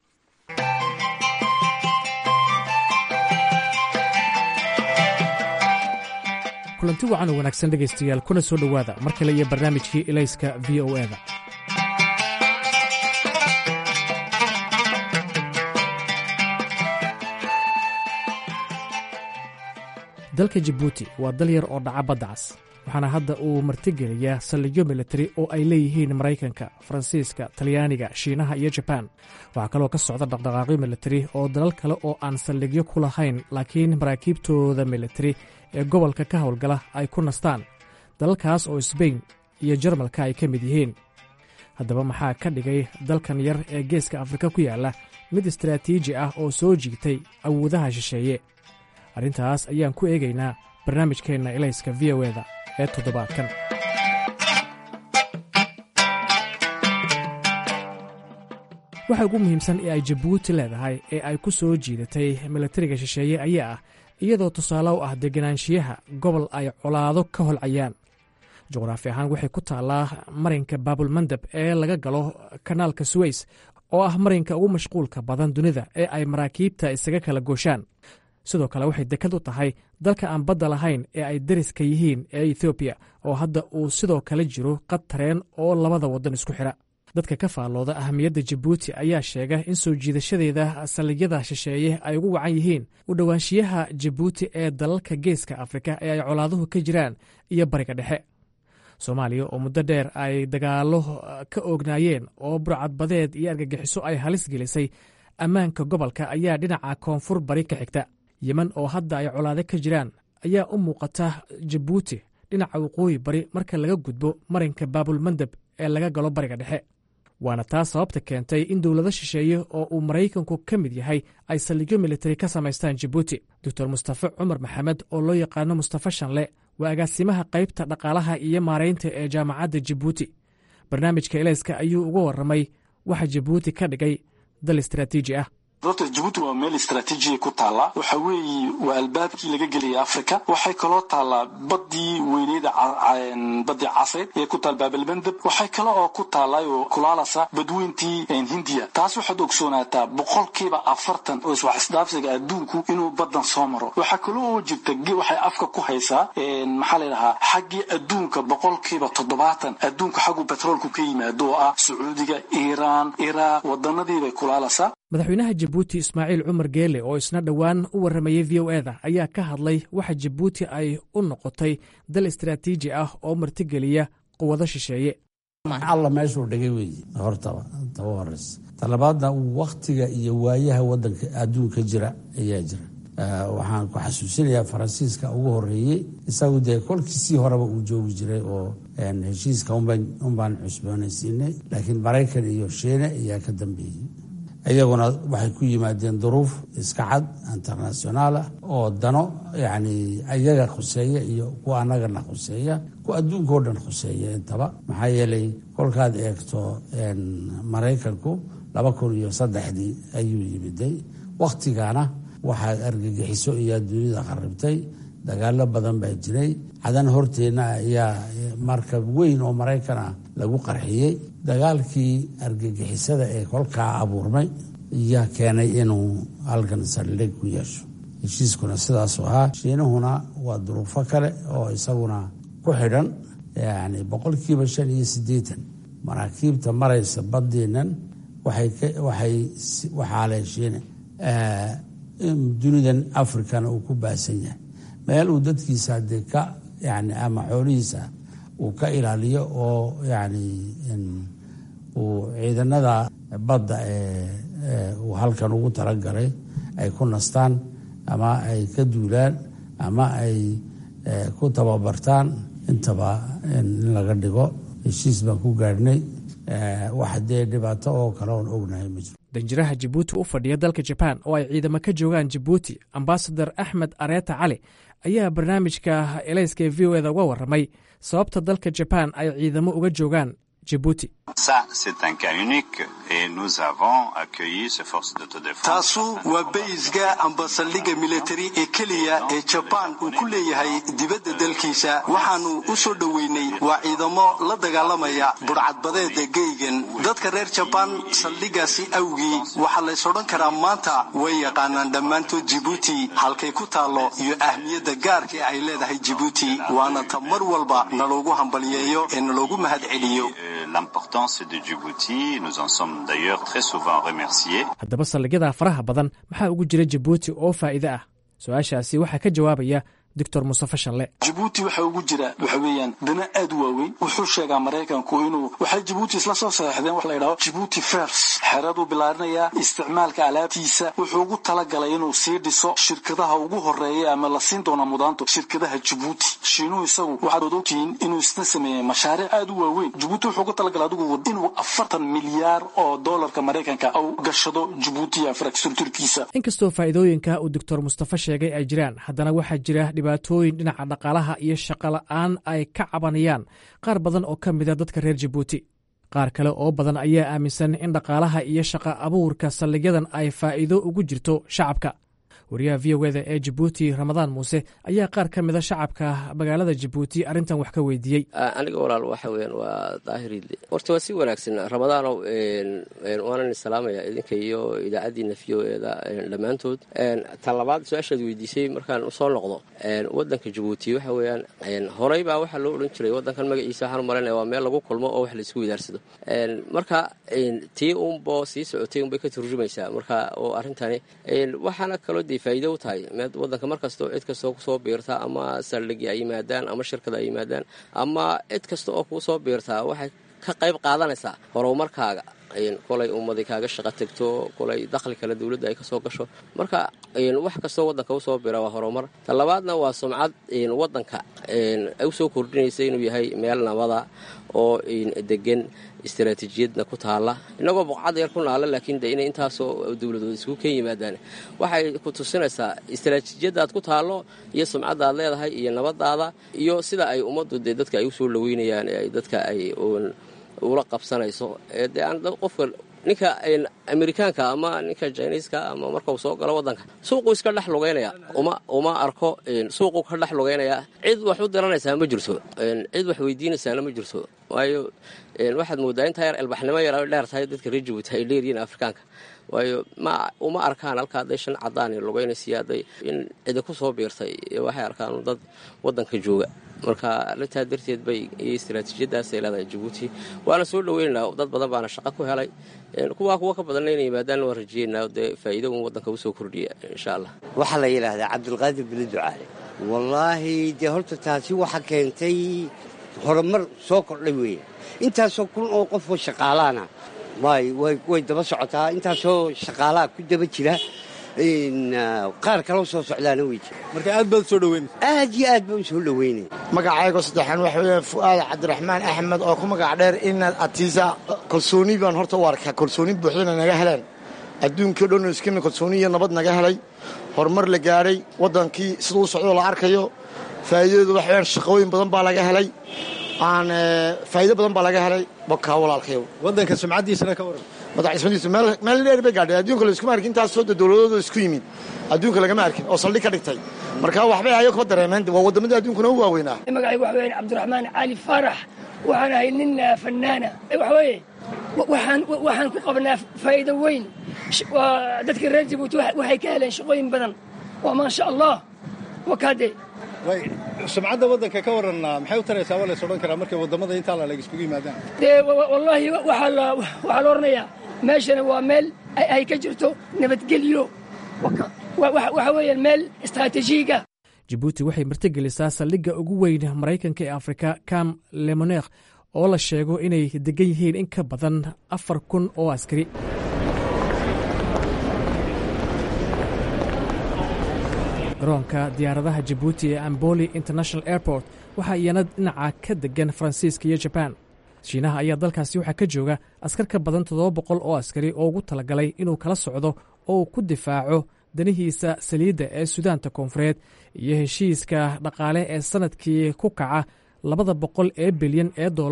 Speaker 9: kulanti wacan oo wanaagsan dhegaystayaal kuna soo dhowaada mar kale iyo barnaamijkii ilayska v o eda dalka jabuuti waa dal yar oo dhaca badda cas waxaana hadda uu martigeliyaa saldhigyo militari oo ay leeyihiin maraykanka faransiiska talyaaniga shiinaha iyo jabaan waxaa kaloo ka socda dhaqdhaqaaqyo militari oo dalal kale oo aan saldhigyo ku lahayn laakiin maraakiibtooda militari ee gobolka ka howlgala ay ku nastaan dalalkaas oo sbain iyo jarmalka ay ka mid yihiin haddaba maxaa ka dhigay dalkan yar ee geeska afrika ku yaalla mid istaraatiiji ah oo soo jiitay awoodaha shisheeye arrintaas ayaan ku eegaynaa barnaamijkeenna ilayska v o eda ee toddobaadkan waxa ugu muhiimsan ee ay jabuuti leedahay ee ay ku soo jiidatay milatariga shisheeye ayaa ah iyadoo tusaale u ah deganaanshiyaha gobol ay colaado ka holcayaan juqraafi ahaan waxay ku taallaa marinka baabulmandab ee laga galo kanaalka suweys oo ah marinka ugu mashquulka badan dunida ee ay maraakiibta isaga kala gooshaan sidoo kale waxay dekad u tahay dalka aan badda lahayn ee ay dariska yihiin ee ethoobiya oo hadda uu sidoo kale jiro qad tareen oo labada waddan isku xidha dadka ka faallooda ahamiyadda jabuuti ayaa sheega in soo jiidashadeeda saldhigyada shisheeye ay ugu wacan yihiin u dhowaanshiyaha jabuuti ee dalalka geeska afrika ee ay colaaduhu ka jiraan iyo bariga dhexe soomaaliya oo muddo dheer ay dagaallo ka oognaayeen oo burcadbadeed iyo argagixiso ay halis gelisay ammaanka gobolka ayaa dhinaca koonfur bari ka xigta yemen oo hadda ay colaado ka jiraan ayaa u muuqata jabuuti dhinaca waqooyi bari marka laga gudbo marinka baabulmandab ee laga galo bariga dhexe waana taas sababta keentay in dowlado shisheeye oo uu maraykanku ka mid yahay ay saldhigyo militari ka samaystaan jabuuti doctor mustafe cumar maxamed oo loo yaqaano mustafe shanle waa agaasimaha qaybta dhaqaalaha iyo maaraynta ee jaamacadda jabuuti barnaamijka elayska ayuu uga warramay waxa jabuuti ka dhigay dal istaraatiiji ah
Speaker 15: doctor jabuuti waa meel istraatiijiya ku taallaa waxa weeye waa albaabkii laga gelaya africa waxay kaloo taallaa badii weyneyda badii caseed ee ku taal baabalmandab waxay kale oo ku taallay oo kulaalasa badweyntii hindiya taas waxaad ogsoonaataa boqolkiiba afartan oo iswax isdhaafsiga adduunku inuu badan soo maro waxaa kaloo oo jirta waxay afka ku haysaa maxaa ladhahaa xaggii adduunka boqolkiiba toddobaatan adduunka xaggu betroolku ka yimaado oo ah sacuudiga iiraan iraaq wadanadiibay kulaalasa
Speaker 9: madaxweynaha jabuuti ismaaciil cumar geele oo isna dhowaan u warramayey v o eda ayaa ka hadlay waxa jabuuti ay u noqotay dal istaraatiiji ah oo martigeliya quwado shisheeye
Speaker 16: alla meeshuu dhigay weeye hortaba taba horeysa talabaadna wakhtiga iyo waayaha wadanka adduunka jira ayaa jira waxaan ku xasuusinayaa faransiiska ugu horeeyey isagu dee kolkiisii horeba uu joogi jiray oo heshiiska unbaan cusboonaysiinay laakiin maraykan iyo shiine ayaa ka dambeeyey iyaguna waxay ku yimaadeen duruuf iska cad internationaal ah oo dano yacni iyaga khuseeya iyo kuwa annagana khuseeya kuwa adduunka oo dhan khuseeya intaba maxaa yeelay kolkaad eegto maraykanku laba kun iyo saddexdii ayuu yimiday wakhtigana waxaad argagixiso iyaa dunida qaribtay dagaalo badan baa jiray cadan horteenna ayaa markab weyn oo maraykan ah lagu qarxiyey dagaalkii argagixisada ee kolkaa abuurmay ayaa keenay inuu halkan saldhig ku yeesho heshiiskuna sidaasuu ahaa shiinahuna waa duruufo kale oo isaguna ku xidhan yani boqolkiiba shan iyo siddeetan maraakiibta maraysa badeennan waxaa leh shiine dunidan africana uu ku baasan yahay meel uu dadkiisa dee ka yani ama xoolihiisa uu ka ilaaliyo oo yani uu ciidanada badda ee uu halkan ugu talagalay ay ku nastaan ama ay ka duulaan ama ay ku tababartaan intaba in laga dhigo heshiis baan ku gaadhnay wax dee dhibaato oo kale oon ognahay ma jiro
Speaker 9: danjiraha jabuuti u fadhiya dalka jabaan oo ay ciidamo ka joogaan jabuuti ambasador axmed areeta cali ayaa barnaamijka elayska ee v o eda uga warramay sababta dalka jabaan ay ciidamo uga joogaan jibuuti
Speaker 17: taasu waa baysga amba saldhigga militari ee keliya ee jabaan uu ku leeyahay dibadda dalkiisa waxaanu u soo dhoweynay waa ciidamo la dagaalamaya budhcadbadeeda geygan dadka reer jabaan saldhiggaasi awgii waxaa lays odhan karaa maanta way yaqaanaan dhammaantood jibuuti halkay ku taallo iyo ahmiyadda gaarka ay leedahay jibuuti waana ta mar walba naloogu hambaliyeeyo ee naloogu mahad celiyo
Speaker 9: haddaba saldhigyada faraha badan maxaa ugu jira jibuuti oo faa'iide ah su-aashaasi waxaa ka jawaabaya doctor mustafe shalle
Speaker 15: jibuuti waxa ugu jira waxa weeyaan dana aad u waaweyn wuxuu sheegaa maraykanku inuu waxay jibuuti isla soo saxeexdeen wax la yidhaho jibuuti fers xeraduu bilaarinayaa isticmaalka alaabtiisa wuxuu ugu talagalay inuu sii dhiso shirkadaha ugu horeeya ama la siin doona mudaanto shirkadaha jibuuti shiinuhu isagu waxaad od ogtihiin inuu isna sameeyey mashaariic aad u waaweyn jibuuti wuxuu ugu talagalay adigu inuu afartan milyaar oo doolarka maraykanka u gashado jibuuti infrastructurkiisa
Speaker 9: inkastoo faa'iidooyinka uu doctor mustafe sheegay ay jiraan haddana waxaa jira dhibaatooyin dhinaca dhaqaalaha iyo shaqola'aan ay ka cabanayaan qaar badan oo ka mida dadka reer jibuuti qaar kale oo badan ayaa aaminsan in dhaqaalaha iyo shaqa abuurka saldhigyadan ay faa'iido ugu jirto shacabka wariyaha v o eda ee jibuuti ramadaan muuse ayaa qaar ka mida shacabka magaalada jibuuti arrintan wax ka weydiiyey
Speaker 18: aniga walaal waxa weyaan waa daahiriidle horta waa si wanaagsan ramadaanow waanan salaamaya idinka iyo idaacaddiina v o eda dhammaantood tan labaad su-aashaad weydiisay markaan usoo noqdo wadanka jibuuti waxa weeyaan horey baa waxaa loo odhan jiray wadankan magaciisa waxaan u malaynaya waa meel lagu kulmo oo wax laisku widaarsado marka tii unbo sii socotay unbay ka turjumaysaa marka oo arrintani waxaana kaloo de faa'iido u tahay wadanka mar kastao cid kastoo kusoo biirta ama saldhigi ay yimaadaan ama shirkada ay yimaadaan ama cid kasta oo kuu soo biirtaa waxay ka qayb qaadanaysaa horumarkaaga kolay ummadi kaaga shaqo tegto kolay dakhli kale dowladda ay kasoo gasho marka wax kastoo wadanka usoo bira waa horumar ta labaadna waa sumcad wadanka usoo kordhinaysa inuu yahay meel nabada oo degan istaraatiijiyadna ku taala inagoo boqcad yar ku naala laakiin de inay intaasoo dowladood isku ken yimaadaan waxay ku tusinaysaa istaraatiijiyadaad ku taalo iyo sumcaddaad leedahay iyo nabadaada iyo sida ay ummaddu dee dadka ay usoo dhaweynayaan ee dadka ay ula qabsanayso dee aan qofka ninka amerikaanka ama ninka jiniiska ama markau soo galo wadanka suuquu iska dhex lugaynaya uma arko suuquu ka dhex lugaynaya cid wax u diranaysaa ma jirto cid wax weydiinaysaana ma jirto waayo waxaad moodaa intaa yar elbaxnimo yar ay dheer tahay dadka reer jabuuti ay dheeryihiin afrikaanka waayo ma uma arkaan halka hadday shan cadaan lugaynaysiyo hadday in cidi ku soo biirtay waxay arkaan dad wadanka jooga marka arrintaa darteed bay iyo istaraatiijiyadaasay leedahay jabuuti waana soo dhaweynaynaa dad badan baana shaqo ku helay kuwaa kuwa ka badanna inay yimaadaan waan rajeynaa dee faa'iido un waddanka usoo kordhiya insha allah
Speaker 19: waxaa la yidhaahdaa cabdulqaadir bili ducaale wallaahi dee horta taasi waxa keentay horumar soo kordhay weeye intaasoo kun oo qofoo shaqaalaana way daba socotaa intaasoo shaqaalaha ku daba jira qaar kaloo soo socdaana wey jira
Speaker 20: marka aad baad soo dhaweynaysa
Speaker 19: aad iyo aad baan u soo dhaweynaya
Speaker 21: magacaygo saddexaan waxa weeye fu'aad cabdiraxmaan axmed oo ku magac dheer inaad atiisa kalsooni baan horta u arkaa kalsooni buuxdana naga heleen adduunkii o dhan iskina kalsooni iyo nabad naga helay horumar la gaadhay waddankii siduu u socdoo la arkayo faa'iidadeedu waxa weyaan shaqooyin badan baa laga helay aan faa'iido badan baa laga helay bakaa walaalkayo
Speaker 20: waddanka sumcaddiisana ka waran
Speaker 21: madaxismadiisu meel dheer bay gaadhay adduunka la iskuma arkin intaasoo dowladooda isku yimid adduunka lagama arkin oo saldhig ka dhigtay marka waxbay ayo kaba dareemeen waa waddamadii adduunkuna u waaweynaa
Speaker 22: magacaygu waxa weeyaan cabdiraxmaan cali faarax waxaan ahay nin fanaana waxa weeye waxaan waxaan ku qabnaa faa'iido weyn dadka reer jabuuti waxay ka heleen shaqooyin badan waa maasha allah wakaade
Speaker 20: sumcadda waddanka ka waran maxay u taraysaa waa lays odhan karaa markay waddamada intaa la leg iskugu yimaadaan
Speaker 22: dee wallaahi waxaa la waxaa la odhanayaa meeshana waa meel ay ka jirto nabadgelyo waxa weeyaan meel istaraatiijiyiga
Speaker 9: jibuuti waxay martigelisaa saldhigga ugu weyn maraykanka ee afrika cam lemoneekh oo la sheego inay degan yihiin in ka badan afar kun oo askari garoonka diyaaradaha jibuuti ee amboli international airport waxaa iyana dhinaca ka degan faransiiska iyo jabaan shiinaha ayaa dalkaasi waxaa ka jooga askar ka badan toddoba boqol oo askari oo ugu talagalay inuu kala socdo oo uu ku difaaco danihiisa saliidda ee sudaanta koonfureed iyo heshiiska dhaqaale ee sannadkii ku kaca labada boqol ee bilyan ee dollar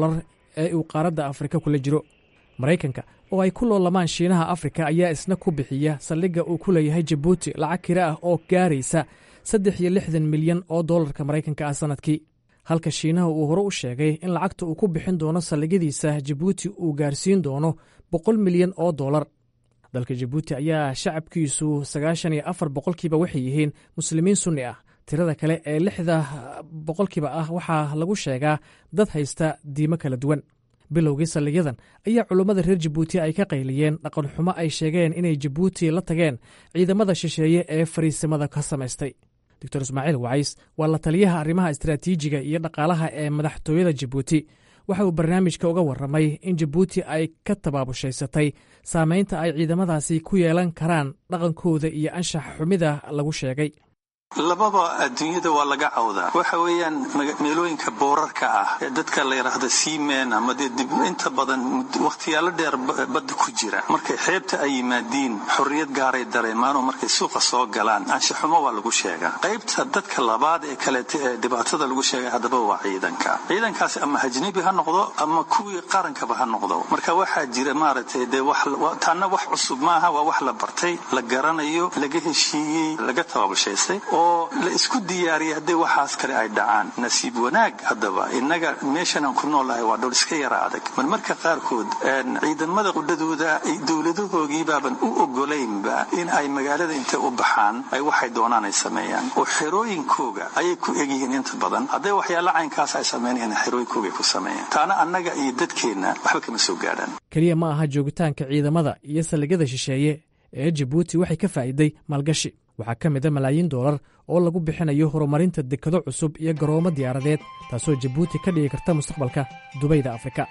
Speaker 9: ee uu qaaradda afrika kula jiro maraykanka oo ay ku loolamaan shiinaha afrika ayaa isna ku bixiya saldhigga uu ku leeyahay jabuuti lacag kira ah oo gaaraysa saddex iyo lixdan milyan oo dollarka maraykanka ah sannadkii halka shiinaha uu hore u sheegay in lacagta uu ku bixin doono saldhigyadiisa jabuuti uu gaarsiin doono boqol milyan oo dollar dalka jabuuti ayaa shacabkiisu sagaashan iyo afar boqolkiiba waxay yihiin muslimiin sunni ah tirada kale ee lixda boqolkiiba ah waxaa lagu sheegaa dad haysta diimo kala duwan bilowgii saldhigyadan ayaa culummada reer jabuuti ay ka qayliyeen dhaqan xumo ay sheegeen inay jabuuti la tageen ciidamada shisheeye ee fariisimada ka samaystay doctor ismaaciil wacays waa la taliyaha arrimaha istaraatiijiga iyo dhaqaalaha ee madaxtooyada jabuuti waxa uu barnaamijka uga warramay in jabuuti ay ka tabaabushhaysatay saamaynta ay ciidamadaasi ku yeelan karaan dhaqankooda iyo anshax xumida lagu sheegay
Speaker 17: lababa adduunyada waa laga cawdaa waxa weeyaan meelooyinka boorarka ah ee dadka la yidhaahda seamen ama dee dib inta badan wakhtiyaalo dheer badda ku jira markay xeebta ay yimaadiin xorriyad gaaray dareemaanoo markay suuqa soo galaan anshaxumo waa lagu sheegaa qaybta dadka labaad ee kaleeta ee dhibaatada lagu sheegay haddaba waa ciidanka ciidankaasi ama hajnabi ha noqdo ama kuwii qarankaba ha noqdo marka waxaa jira maaragtay dee taana wax cusub maaha waa wax la bartay la garanayo laga heshiiyey laga tababushaystay oo la isku diyaariyay haddii waxaas kale ay dhacaan nasiib wanaag haddaba innaga meeshan aan ku noolahay waa dhul iska yara adag marmarka qaarkood ciidamada qudhadooda dowladahoogiibaaban u ogolaynba in ay magaalada intay u baxaan ay waxay doonaan ay sameeyaan oo xerooyinkooga ayay ku egyihiin inta badan hadday waxyaala caynkaas ay sameynayaan xerooyinkooga ku sameeyaan taana annaga iyo dadkeenna waxba kama soo gaadhaan
Speaker 9: keliya ma aha joogitaanka ciidamada iyo saldhigyada shisheeye ee jabuuti waxay ka faa'iiday maalgashi waxaa ka mid a malaayiin doolar oo lagu bixinayo horumarinta dekado cusub iyo garoomo diyaaradeed taasoo jabuuti ka dhigi karta mustaqbalka dubayda afrika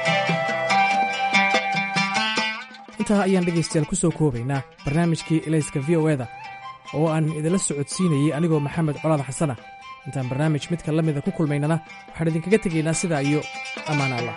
Speaker 9: intaa ayaan dhegaystayaal ku soo koobaynaa barnaamijkii elayska v o eda oo aan idinla socodsiinayey anigoo maxamed colaad xasana intaan barnaamij midka la mida ku kulmaynana waxaan idinkaga tegaynaa sidaa iyo ammaan allah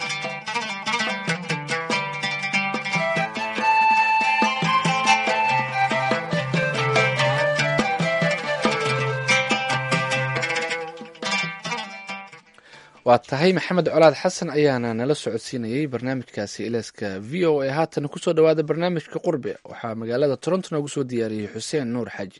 Speaker 1: waa tahay maxamed colaad xasan ayaana nala socodsiinayey barnaamijkaasi ilaaska v o a haatan kusoo dhowaada barnaamijka qurbe waxaa magaalada toronto noogu soo diyaariyey xuseen nuur xaaji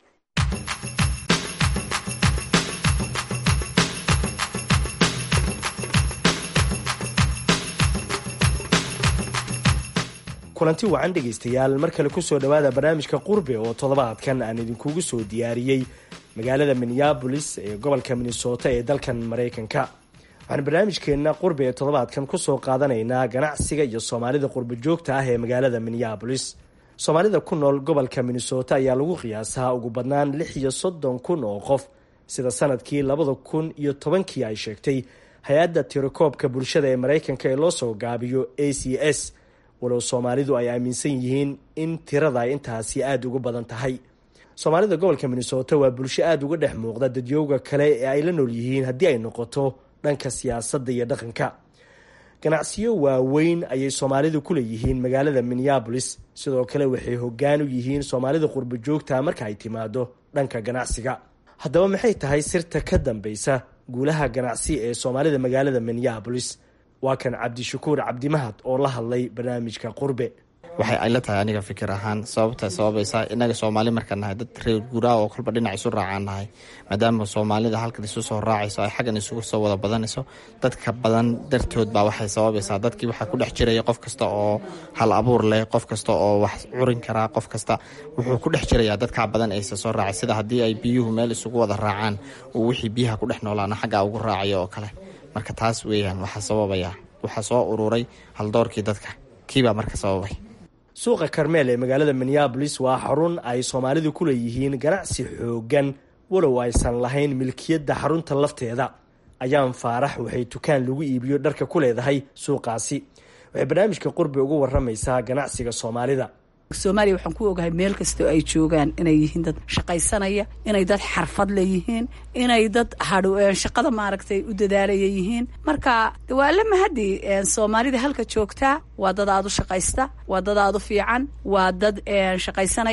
Speaker 4: kulanti wacan dhegaystayaal mar kale kusoo dhowaada barnaamijka qurbe oo toddobaadkan aan idinkugu soo diyaariyey magaalada minneabolis ee gobolka minnesota ee dalkan maraykanka waxaan barnaamijkeenna qurbe ee toddobaadkan kusoo qaadanaynaa ganacsiga iyo soomaalida qurbo joogta ah ee magaalada minneabolis soomaalida ku nool gobolka minnesota ayaa lagu qiyaasaa ugu badnaan lix iyo soddon kun oo qof sida sanadkii labada kun iyo tobankii ay sheegtay hay-adda tirakoobka bulshada ee maraykanka ee loo soo gaabiyo a c s walow soomaalidu ay aaminsan yihiin in tirada ay intaasi aada ugu badan tahay soomaalida gobolka minnesota waa bulsho aada uga dhex muuqda dadyooga kale ee ay la nool yihiin haddii ay noqoto dhanka siyaasadda iyo dhaqanka ganacsiyo waaweyn ayay soomaalidu ku leeyihiin magaalada minneabolis sidoo kale waxay hoggaan u yihiin soomaalida qurbo joogta marka ay timaado dhanka ganacsiga haddaba maxay tahay sirta ka dambeysa guulaha ganacsi ee soomaalida magaalada minneabolis waa kan cabdishakuur cabdimahad oo la hadlay barnaamijka qurbe
Speaker 5: waxay ayla tahay aniga fikir ahaan sababta sababaysa inaga soomaali markaan nahay dad reer guuraa oo kolba dhinac isu raacaan nahay maadaama soomaalida halkan isu soo raacayso ay xaggan isugu soo wada badanayso dadka badan dartood baa waxay sababaysaa dadkii waxaa ku dhex jiraya qof kasta oo hal abuur leh qof kasta oo wax curin karaa qof kasta wuxuu ku dhex jirayaa dadkaa badan aysa soo raacay sida haddii ay biyuhu meel isugu wada raacaan uu wixii biyaha ku dhex noolaana xaggaa ugu raacayo oo kale marka taas weeyaan waxaa sababaya waxaa soo ururay haldoorkii dadka kiibaa marka sababay
Speaker 4: suuqa karmeel ee magaalada minneabolis waa xarun ay soomaalidu ku leeyihiin ganacsi xoogan walow aysan lahayn milkiyadda xarunta lafteeda ayaan faarax waxay dukaan lagu iibiyo dharka ku leedahay suuqaasi waxay barnaamijka qurbi uga waramaysaa ganacsiga soomaalida
Speaker 23: soomaaliya waxaan ku ogahay meel kastoo ay joogaan inay yihiin dad shaqaysanaya inay dad xarfad leeyihiin inay dad shaqada maaragtay u dadaalaya yihiin marka waa la mahadi soomaalida halka joogtaa waa dad aad u shaqaysta waa dad aad u fiican waa dad shaqaysanaya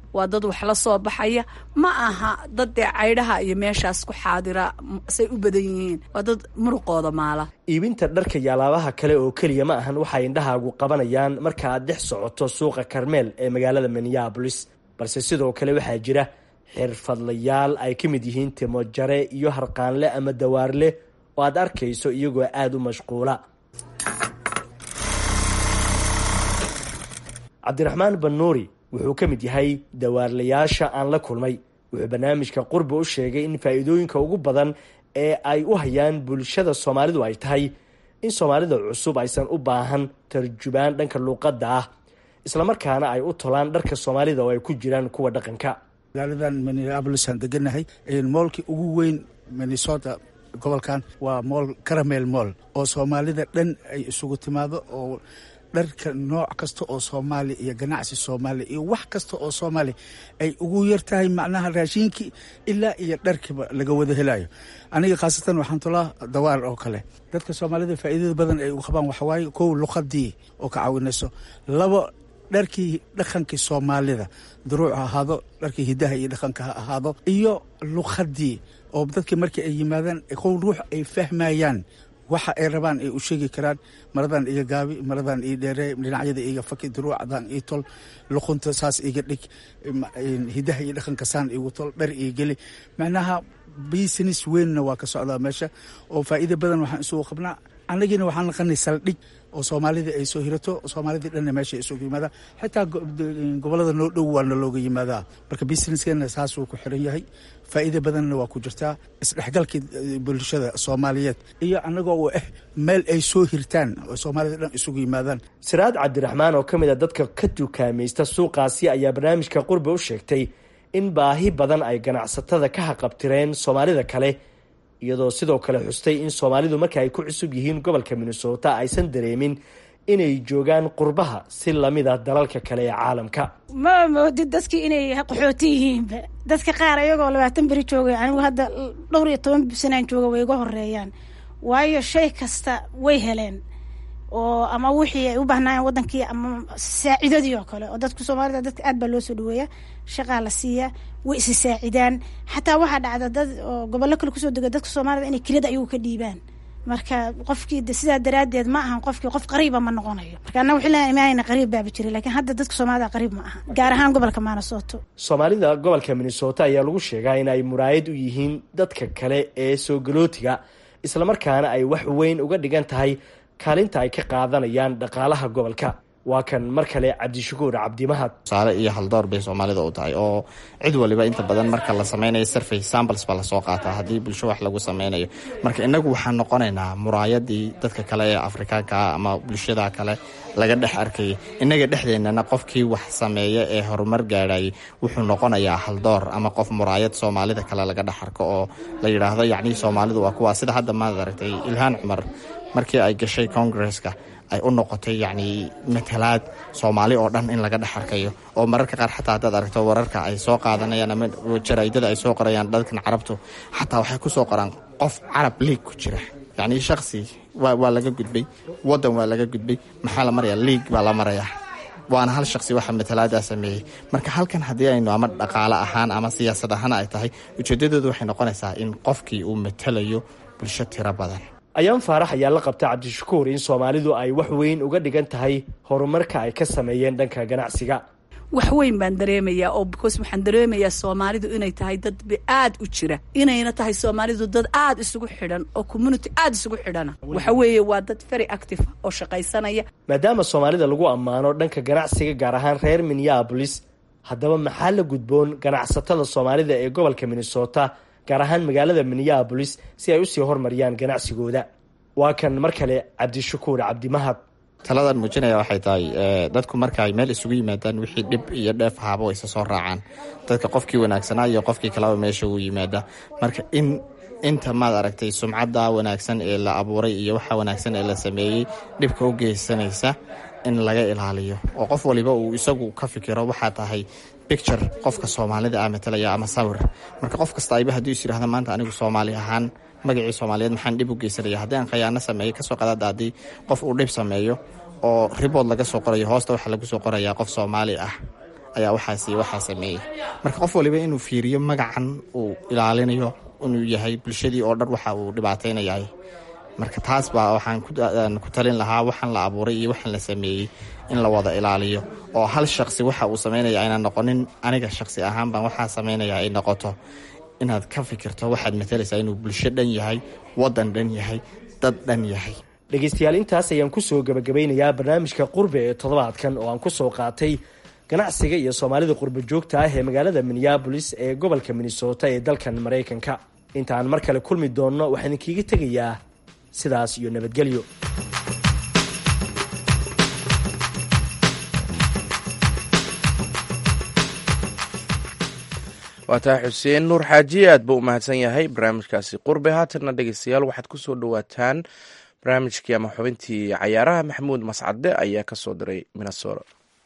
Speaker 23: waa dad wax la soo baxaya ma aha dad dee caydhaha iyo meeshaas ku xaadira say u badan yihiin waa dad muruqooda maala
Speaker 4: iibinta dharka iyo alaabaha kale oo keliya ma ahan waxay indhahaagu qabanayaan marka aad dhex socoto suuqa karmeel ee magaalada minneabolis balse sidoo kale waxaa jira xirfadlayaal ay ka mid yihiin timo jare iyo harqaanle ama dawaarle oo aad arkayso iyagoo aada u mashquula cabdiraxmaan banuuri wuxuu ka mid yahay dawaarlayaasha aan la kulmay wuxuu barnaamijka qurbi u sheegay in faa'iidooyinka ugu badan ee ay u hayaan bulshada soomaalidu ay tahay in soomaalida cusub aysan u baahan tarjubaan dhanka luuqadda ah islamarkaana ay u tolaan dharka soomaalida oo ay ku jiraan kuwa dhaqanka
Speaker 3: magaaladan minneabolisaan deganahay moolkii ugu weyn minnesota gobolkan waa mool caramel mool oo soomaalida dhan ay isugu timaado oo dharka nooc kasta oo soomaali iyo ganacsi soomaali iyo wax kasta oo soomaali ay ugu yar tahay macnaha raashiinkii ilaa iyo dharkiiba laga wada helayo aniga khaasatan waxaan tulaa dawaar oo kale dadka soomaalida faa'iidada badan ay u qabaan waxawaaye kow luqadii oo ka caawinayso labo dharkii dhaqankii soomaalida duruuc ha ahaado dharkii hidaha iyo dhaqanka ha ahaado iyo luqadii oo dadkii markii ay yimaadaan kow ruux ay fahmayaan waxa ay rabaan ay u sheegi karaan maradan iga gaabi maradan ii dheere dhinacyada iga faki duruucdan ii tol luqunta saas iga dhig hidaha iyo dhaqanka saan igu tol dhar ii geli macnaha business weynna waa ka socdaa meesha oo faa'iida badan waxaan isugu qabnaa annagiina waxaan naqanay saldhig oo soomaalida ay soo hirato soomaalidii dhanna meesha ay isugu yimaadaan xitaa gobolada noo dhow waana looga yimaadaa marka businesskeenna saasuu ku xiran yahay faa'iida badanna waa ku jirtaa isdhexgalkii bulshada soomaaliyeed iyo annagoo u ah meel ay soo hirtaan oo soomaalida dhan isugu yimaadaan
Speaker 4: siraad cabdiraxmaan oo ka mid a dadka ka dukaamaysta suuqaasi ayaa barnaamijka qurbi u sheegtay in baahi badan ay ganacsatada ka haqabtireen soomaalida kale iyadoo sidoo kale xustay in soomaalidu marka ay ku cusub yihiin gobolka minnesota aysan dareemin inay joogaan qurbaha si lamida dalalka kale ee caalamka
Speaker 6: ma moodid dadkii inay qaxooti yihiinba dadka qaar ayagoo labaatan beri joogay anigu hadda dhowr iyo toban sanaan jooga way iga horeeyaan waayo shay kasta way heleen oo ama wixii ay u baahnaayeen wadankii ama saacidadii oo kale oo dadku soomaalida dadka aad baa loo soo dhaweeya shaqaa la siiya way isi saacidaan xataa waxaa dhacda dad oo gobollo kale kusoo dega dadka soomaalida inay keliyada ayagu ka dhiibaan marka qofkii sidaa daraaddeed ma ahan qofkii qof qariiba ma noqonayo marka annaga wixii la imaanayna qariib baaba jiray lakiin hadda dadka soomaalida qariib ma aha gaar ahaan gobolka minnesota
Speaker 4: soomaalida gobolka minnesota ayaa lagu sheegaa in ay muraayad u yihiin dadka kale ee soo galootiga islamarkaana ay wax weyn uga dhigan tahay kaalinta ay ka qaadanayaan dhaqaalaha gobolka waa kan mar kale cabdishakuur cabdimahad
Speaker 5: tusaale iyo haldoor bay soomaalida u tahay oo cid waliba inta badan marka la sameynayo survey samples baa lasoo qaataa haddii bulsho wax lagu sameynayo marka inagu waxaan noqonaynaa muraayadii dadka kale ee afrikaanka ah ama bulshada kale laga dhex arkayay innaga dhexdeennana qofkii wax sameeya ee horumar gaadhayay wuxuu noqonayaa haldoor ama qof muraayad soomaalida kale laga dhex arko oo la yidhaahdo yacnii soomaalidu waa kuwaa sida hadda maad aragtay ilhaan cumar markii ay gashay congresska ay u noqotay yacni matalaad soomaali oo dhan in laga dhex arkayo oo mararka qaar xataa haddaad aragto wararka ay soo qaadanayaan ama jaraa'idada ay soo qorayaan dadkan carabtu xataa waxay ku soo qoraan qof carab liig ku jira yacni shakhsi waa waa laga gudbay waddan waa laga gudbay maxaa la marayaa liig baa la marayaa waana hal shaksi waxa matalaadaa sameeyey marka halkan haddii aynu ama dhaqaale ahaan ama siyaasad ahaan ay tahay ujeeddadoodu waxay noqonaysaa in qofkii uu matalayo bulsho tiro badan
Speaker 4: ayaan faarax ayaa la qabta cabdishakuur in soomaalidu ay wax weyn uga dhigan tahay horumarka ay ka sameeyeen dhanka ganacsiga
Speaker 23: wax weyn baan dareemayaa oo because waxaan dareemayaa soomaalidu inay tahay dad aad u jira inayna tahay soomaalidu dad aad isugu xidhan oo community aad isugu xidhana waxa weeye waa dad very active oo shaqaysanaya
Speaker 4: maadaama soomaalida lagu ammaano dhanka ganacsiga gaar ahaan reer minneabolis haddaba maxaa la gudboon ganacsatada soomaalida ee gobolka minnesota gaar ahaan magaalada minneabolis si ay usii hormariyaan ganacsigooda waa kan mar kale cabdishakuur cabdimahad
Speaker 5: taladan muujinaya waxay tahay dadku marka ay meel isugu yimaadaan wixii dhib iyo dheef ahaaba way isa soo raacaan dadka qofkii wanaagsanaa iyo qofkii kaleba meesha uu yimaada marka in inta maad aragtay sumcadda wanaagsan ee la abuuray iyo waxa wanaagsan ee la sameeyey dhibka u geysanaysa in laga ilaaliyo oo qof waliba uu isagu ka fikiro waxaa tahay bicture qofka soomaalida ah matalaya ama sawir marka qof kasta ayba hadduu is yidhahda maanta anigu soomaali ahaan magacii soomaaliyeed maxaan dhib u geysanaya haddii aan khayaano sameeyo kasoo qadaada haddii qof uu dhib sameeyo oo ribood laga soo qorayo hoosta waxaa lagu soo qorayaa qof soomaali ah ayaa waxaasi waxaa sameeyey marka qof waliba inuu fiiriyo magacan uu ilaalinayo inuu yahay bulshadii oo dhan waxa uu dhibaataynayahay marka taas baa waxaan ku talin lahaa waxaan la abuuray iyo waxaan la sameeyey in la wada ilaaliyo oo hal shaqsi waxa uu samaynaya ayna noqonin aniga shaqsi ahaan baan waxaa samaynaya ay noqoto inaad ka fikirto waxaad matalaysaa inuu bulsho dhan yahay wadan dhan yahay dad dhan yahay
Speaker 4: dhegaystayaal intaas ayaan kusoo gabagabeynayaa barnaamijka qurbe ee toddobaadkan oo aan kusoo qaatay ganacsiga iyo soomaalida qurba joogta ah ee magaalada minneabolis ee gobolka minnesota ee dalkan maraykanka intaan mar kale kulmi doonno waxaan idinkiiga tegayaa sidaas iyo nabadgelyo
Speaker 2: waa tahay xuseen nuur xaajiye aad buu u mahadsan yahay barnaamijkaasi qurbe haatanna dhegeystayaal waxaad ku soo dhowaataan barnaamijkii ama xubintii cayaaraha maxamuud mascade ayaa ka soo diray minnesota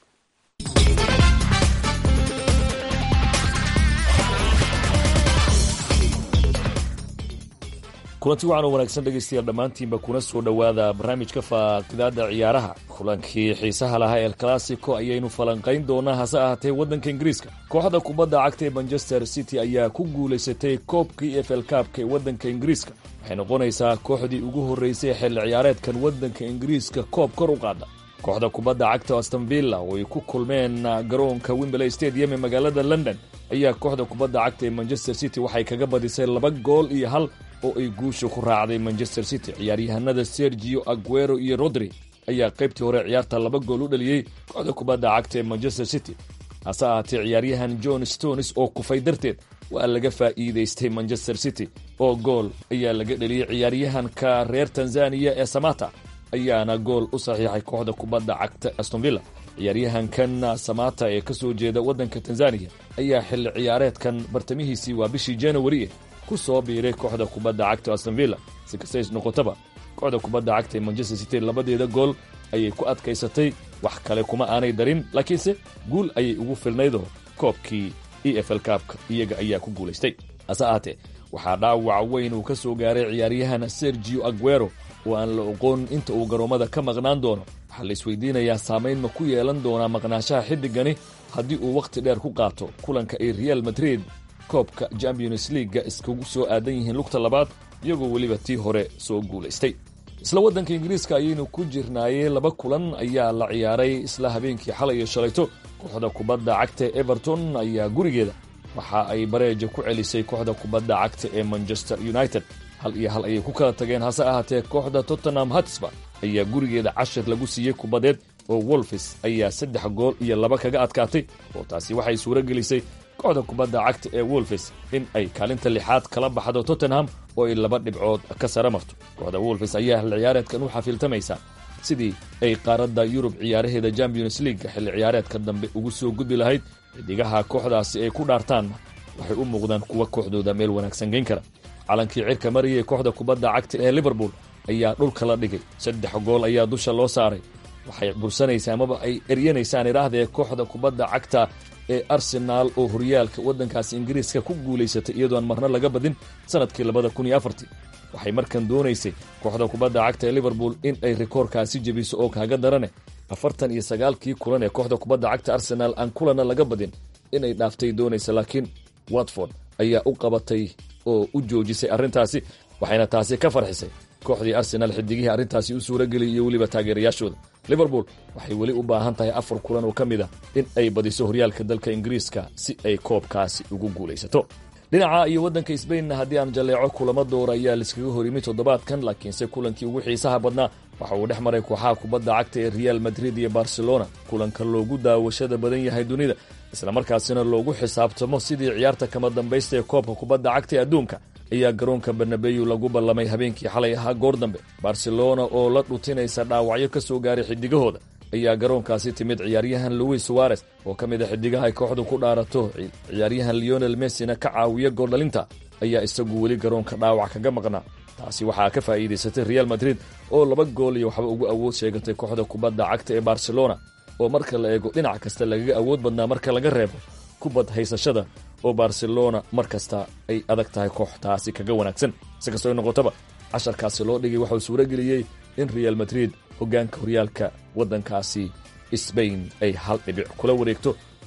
Speaker 7: kulanti waxaan u wanaagsan dhegaystayaal dhammaantiinba kuna soo dhowaada barnaamijka faaqidaada ciyaaraha kulankii xiisaha lahaa el classico ayaynu falanqayn doonaa hase ahaatee waddanka ingiriiska kooxda kubadda cagta ee manchester city ayaa ku guulaysatay koobkii e f l kaabka ee waddanka ingiriiska waxay noqonaysaa kooxdii ugu horreysay xilli ciyaareedkan waddanka ingiriiska koob kor u qaada kooxda kubadda cagta aston villa oo ay ku kulmeen garoonka wimberley stadium ee magaalada london ayaa kooxda kubadda cagta ee manchester city waxay kaga badisay laba gool iyo hal oo ay guusha ku raacday manchester city ciyaaryahanada sergio aguero iyo rodri ayaa qaybtii hore ciyaarta laba gool u dhaliyey kooxda kubadda cagta ee manchester city hase ahaatee ciyaaryahan john stones oo kufay darteed waa laga faa'iidaystay manchester city oo gool ayaa laga dhaliyey ciyaaryahanka reer tanzaniya ee samata ayaana gool u saxiixay kooxda kubadda cagta astonvilla ciyaaryahankan samata ee ka soo jeeda waddanka tanzaniya ayaa xilli ciyaareedkan bartamihiisii waa bishii januari ku soo biiray kooxda kubadda cagta astonvilla si kastays noqotaba kooxda kubadda cagta ee manchester city labadeeda gool ayay ku adkaysatay wax kale kuma aanay darin laakiinse guul ayay ugu filnaydoo koobkii e f l kaabka iyaga ayaa ku guulaystay hase ahaatee waxaa dhaawac weyn uu ka soo gaaray ciyaaryahan sergio aguero oo aan la oqoon inta uu garoommada ka maqnaan doono waxaa la isweydiinayaa saamayn ma ku yeelan doonaa maqnaanshaha xiddigani haddii uu wakhti dheer ku qaato kulanka ay real madrid koobka champions leaga iskugu soo aadan yihiin lugta labaad iyagoo weliba tii hore soo guulaystay isla waddanka ingiriiska ayaynu ku jirnaayey laba kulan ayaa la ciyaaray isla habeenkii xalay iyo shalayto kooxda kubadda cagta everton ayaa gurigeeda waxa ay bareeja ku celisay kooxda kubadda cagta ee manchester united hal iyo hal ayay ku kala tageen hase ahaatee kooxda tottenham hatsba ayaa gurigeeda cashir lagu siiyey kubadeed oo wolfis ayaa saddex gool iyo laba kaga adkaatay oo taasi waxay suuro gelisay kooxda kubadda cagta ee wolfis in ay kaalinta lixaad kala baxdo tottenham oo ay laba dhibcood ka sara marto kooxda wolfis ayaa xilli ciyaareedkan u xafiiltamaysa sidii ay qaaradda yurub ciyaaraheeda champions leaga xilli ciyaareedka dambe ugu soo gudbi lahayd xidigaha kooxdaasi ay ku dhaartaanna waxay u muuqdaan kuwa kooxdooda meel wanaagsan geyn kara calankii cirka mariyay kooxda kubadda cagta ee liverpool ayaa dhulka la dhigay saddex gool ayaa dusha loo saaray waxay bursanaysaa amaba ay eryanaysaan idhaahdee kooxda kubadda cagta ee arsenaal oo horyaalka waddankaasi ingiriiska ku guulaysatay iyadoon marna laga badin sanadkii labada kun iyo afartii waxay markan doonaysay kooxda kubadda cagta ee liverpool in ay rikoorkaasi jebiso oo kaaga darane afartan iyo sagaalkii kulan ee kooxda kubadda cagta arsenaal aan kulana laga badin inay dhaaftay doonaysa laakiin watford ayaa u qabatay oo u joojisay arrintaasi waxayna taasi ka farxisay kooxdii arsenaal xidigihii arrintaasi u suurageliyay iyo weliba taageerayaashooda liverpool waxay weli u baahan tahay afar kulan oo ka mid a in ay badiso horyaalka dalka ingiriiska si ay koobkaasi ugu guulaysato dhinaca iyo waddanka sbainna haddii aan jalleeco kulamo doora ayaa laiskaga hor yimi toddobaadkan laakiinse kulankii ugu xiisaha badnaa waxa uu dhex maray kooxaha kubadda cagta ee real madrid iyo barcelona kulanka loogu daawashada badan yahay dunida islamarkaasina loogu xisaabtamo sidii ciyaarta kama dambaysta ee koobka kubadda cagta ee adduunka ayaa garoonka barnabeyu lagu ballamay habeenkii xalay ahaa goor dambe barcelona oo la dhutinaysa dhaawacyo ka soo gaaray xidigahooda ayaa garoonkaasi timid ciyaaryahan louis suarez oo ka mid a xidigaha ay kooxdu ku dhaarato ciyaaryahan leonel messina ka caawiya gooldhalinta ayaa isagu weli garoonka dhaawac kaga maqnaa taasi waxaa ka faa'iidaysatay real madrid oo laba gool iyo waxba ugu awood sheegatay kooxda kubadda cagta ee barcelona oo marka la eego dhinac kasta lagaga awood badnaa marka laga reebo kubad haysashada oo barcelona mar kasta ay adag tahay kooxtaasi kaga wanaagsan si kastoo noqotaba casharkaasi loo dhigay waxauu suuro geliyey in real madrid hoggaanka horyaalka waddankaasi sbain ay hal dhibic kula wareegto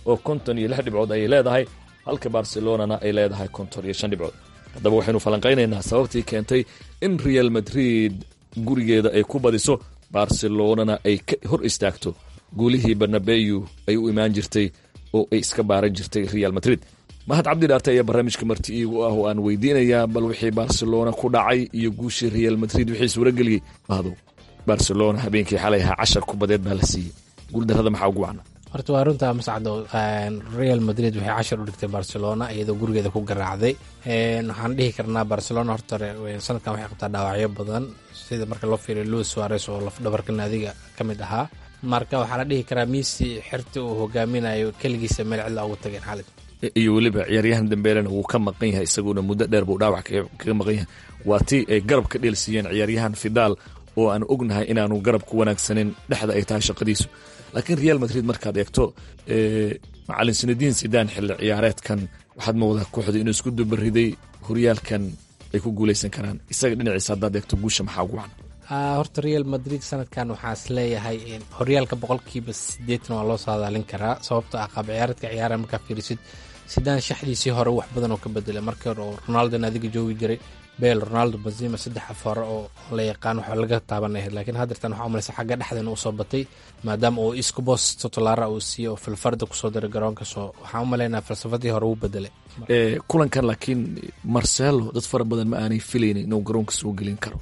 Speaker 7: oo konton iyo lix dhibcood ayay leedahay halka barcelonana ay leedahay konton iyo shan dhibcood haddaba waxaynu falanqaynaynaa sababtii keentay in real madrid gurigeeda ay ku badiso barcelonana ay ka hor istaagto guulihii barnabeyu ay u imaan jirtay oo ay iska baaran jirtay real madrid mahad cabdi dhaarte ayaa barnaamijka marti iigu ah oo aan weydiinayaa bal wixii barcelona ku dhacay iyo guushii real madrid wixii suurageliyey mahdow barcelona habeenkii xalay ahaa cashar kubadeed baa la siiyey guuldarrada maxaa ugu wacna
Speaker 10: horta waa runta mascado real madrid waxay cashar u dhigtay barcelona iyadoo gurigeeda ku garaacday waxaan dhihi karnaa barcelona horta sanadkan waxay qabtaa dhaawacyo badan sida marka loo fiiriyo luis suares oo lafdhabarka naadiga ka mid ahaa marka waxaa la dhihi karaa misi xirta uu hogaaminayo keligiisa meel cidla ugu tageen xalid
Speaker 7: iyo weliba ciyaaryahan dambeelena wuu ka maqan yahay isaguna muddo dheer buu dhaawac kaga maqan yahay waa tii ay garab ka dheelsiiyeen ciyaaryahan fidaal oo aan ognahay inaanu garab ku wanaagsanin dhexda ay tahay shaqadiisu laakiin real madrid markaad eegto macalin sinadiin sidaan xilli ciyaareedkan waxaad moodaa kooxda inuu isku dubariday horyaalkan ay ku guuleysan karaan isaga dhinaciisa haddaad eegto guusha maxaa ugu wacan
Speaker 10: horta real madrid sanadkan waxaa is leeyahay horyaalka boqolkiiba sideetan waa loo saadaalin karaa sababto ah qaab ciyaareedka ciyaara markaa fiirisid sidaan shaxdiisii hore wax badan oo ka bedelay markii hore oo ronaldon adiga joogi jiray bel ronaldo bazima saddex afore oo la yaqaan waxa laga taabanay laakiin haddeertan waxaa umalaysa xagga dhexdeena usoo batay maadaama uu iskubos totolaara uu siiyey oo filfarda kusoo diray garoonka soo waxaan u malaynaa falsafadii hore uu bedelay
Speaker 7: kulankan laakiin marcelo dad fara badan ma aanay filaynin inuu garoonka soo gelin karo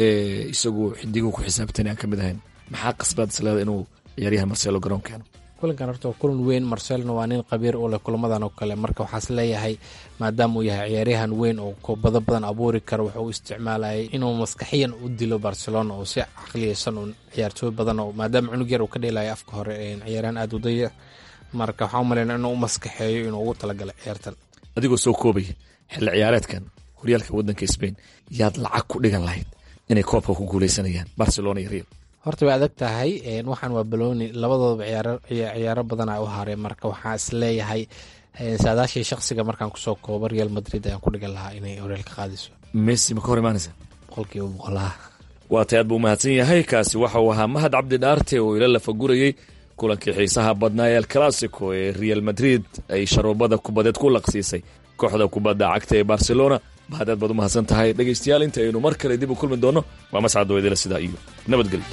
Speaker 7: isagoo xidigo ku xisaabtan aan ka mid ahayn maxaa qasbaad isleeda inuu ciyaaryahan marcelo garoon keeno
Speaker 10: kulankan horta waa kulan weyn marcelona waa nin qabiir u leh kulamadan oo kale marka waxaas leeyahay maadaama uu yahay ciyaaryahan weyn oo kubado badan abuuri karo wuxuu u isticmaalayay inuu maskaxiyan u dilo barcelona oo si caqliyeysan un ciyaartooy badan oo maadaama cunug yar uu ka dheelayo afka hore ciyaaryahan aada udaya marka waxaa u malaynaa inuu u maskaxeeyo inuu ugu talagalay ciyaartan
Speaker 7: adigoo soo koobaya xilli ciyaareedkan horyaalka waddanka sbain yaad lacag ku dhigan lahayd inay koobka ku guuleysanayaan barcelona iyo real
Speaker 10: horta way adag tahay waxaan waa baloni labadoodaba ciyaaro badana u haray marka waxaa is leeyahay saadaashii shaksiga markaan kusoo koobo real madrid ayaan ku dhigan lahaa inay horyaalka qaadiso
Speaker 7: messi ma ka hor imaanaysa
Speaker 10: boqolkiiba boqolaha
Speaker 7: waa tay aad buu mahadsan yahay kaasi waxa uu ahaa mahad cabdi dhaarte oo ila lafagurayey kulankii xiisaha badnaa ee alclassico ee real madrid ay sharoobada kubadeed ku laqsiisay kooxda kubadda cagta ee barcelona mahad aad baad u mahadsan tahay dhegaystayaal inta aynu mar kale dib u kulmi doonno waa mascad weydela sidaa iyo nabadgelyo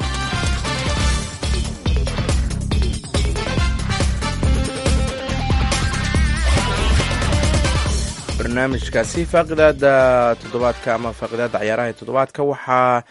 Speaker 2: barnaamijkaasi faaqidaada toddobaadka ama faaqidaada ciyaaraha ee toddobaadka waxaa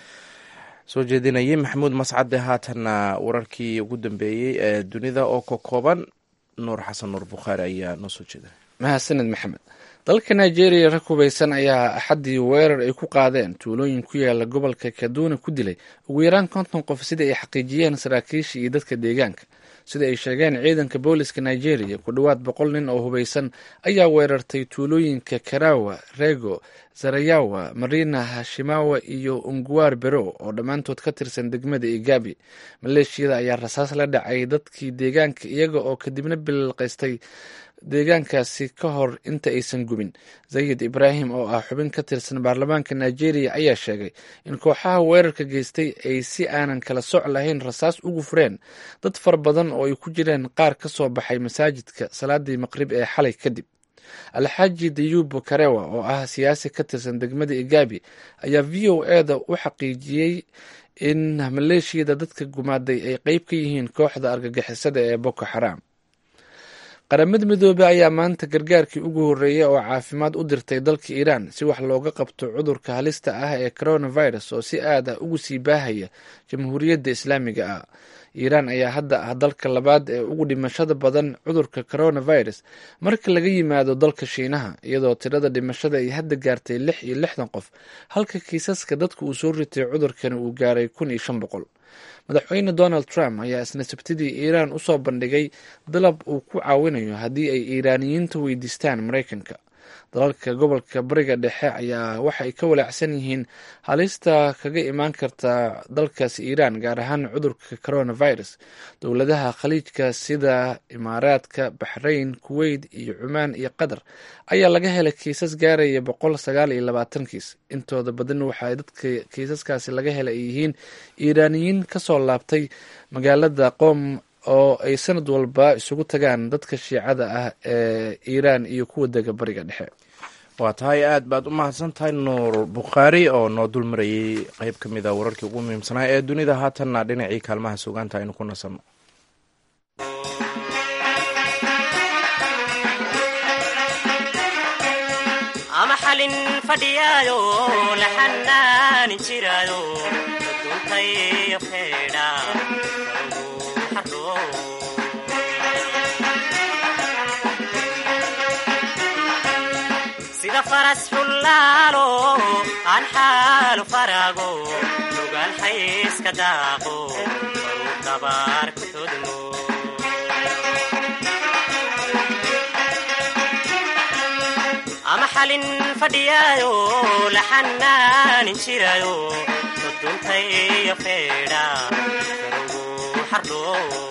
Speaker 2: soo jeedinayay maxamuud mascade haatanna wararkii ugu dambeeyey ee dunida oo ka kooban nuur xasan nuur bukhaari ayaa noo soo jeeda
Speaker 1: mahadsaned maxamed dalka nigeria rag hubaysan ayaa axaddii weerar ay ku qaadeen tuulooyin ku yaala gobolka kaduna ku dilay ugu yaraan konton qof sida ay xaqiijiyeen saraakiisha iyo dadka deegaanka sida ay sheegeen ciidanka booliska nigeria ku dhowaad boqol nin oo hubaysan ayaa weerartay tuulooyinka karawa rego zarayawa marina hashimawa iyo unguwar bero oo dhammaantood ka tirsan degmada igabi maleeshiyada ayaa rasaas la dhacay dadkii deegaanka iyaga oo kadibna bililqaystay deegaankaasi ka hor inta aysan gubin zayid ibraahim oo ah xubin ka tirsan baarlamaanka nigeria ayaa sheegay in kooxaha weerarka geystay ay si aanan kala soc lahayn rasaas ugu fureen dad fara badan oo ay ku jireen qaar ka soo baxay masaajidka salaadii maqrib ee xalay kadib alxaaji dayuub karewa oo ah siyaasi ka tirsan degmada igabi ayaa v o e da u xaqiijiyey in maleeshiyada dadka gumaaday ay qeyb ka yihiin kooxda argagixisada ee boko xaraam qaramada midoobey ayaa maanta gargaarkii ugu horreeyay oo caafimaad u dirtay dalka iiraan si wax looga qabto cudurka halista ah ee coronavirus oo si aad ah ugu sii baahaya jamhuuriyadda islaamiga ah iiraan ayaa hadda ah dalka labaad ee ugu dhimashada badan cudurka coronavirus marka laga yimaado dalka shiinaha iyadoo tirada dhimashada ay hadda gaartay lix iyo lixdan qof halka kiisaska dadka uu soo ritay cudurkani uu gaaray kun iyo shan boqol madaxweyne donald trump ayaa isna sabtidii iiraan usoo bandhigay dalab uu ku caawinayo haddii ay iiraaniyiinta weydiistaan maraykanka dalalka gobolka bariga dhexe ayaa waxa ay ka walaacsan yihiin halista kaga imaan karta dalkaasi iiraan gaar ahaan cudurka coronavirus dowladaha khaliijka sida imaaraadka baxrayn kuweyt iyo cumaan iyo qatar ayaa laga helay kiisas gaaraya boqol sagaal iyo labaatan kiis intooda badan waxaa dadka kiisaskaasi laga helay ay yihiin iiraaniyiin kasoo laabtay magaalada qoom oo ay sanad walba isugu tagaan dadka shiicada ah ee iiraan iyo kuwa dega bariga dhexe
Speaker 2: waa tahay aad baad u mahadsan tahay nuur bukhaari oo noo dul marayay qeyb ka mid a wararkii ugu muhiimsanaa ee dunida haatanna dhinacii kaalmaha sugaanta aynu ku nasanno
Speaker 8: ama xalin fadhiyaayo la xanaanin jiraayo duntayo feedha sida faras xullaalo aan xaalu faraago lugaan xayska daaqo baruu dabaar ku xudmo ama xalin fadhiyaayo la xanaanin jiraayo duntayo feedha karugu xardho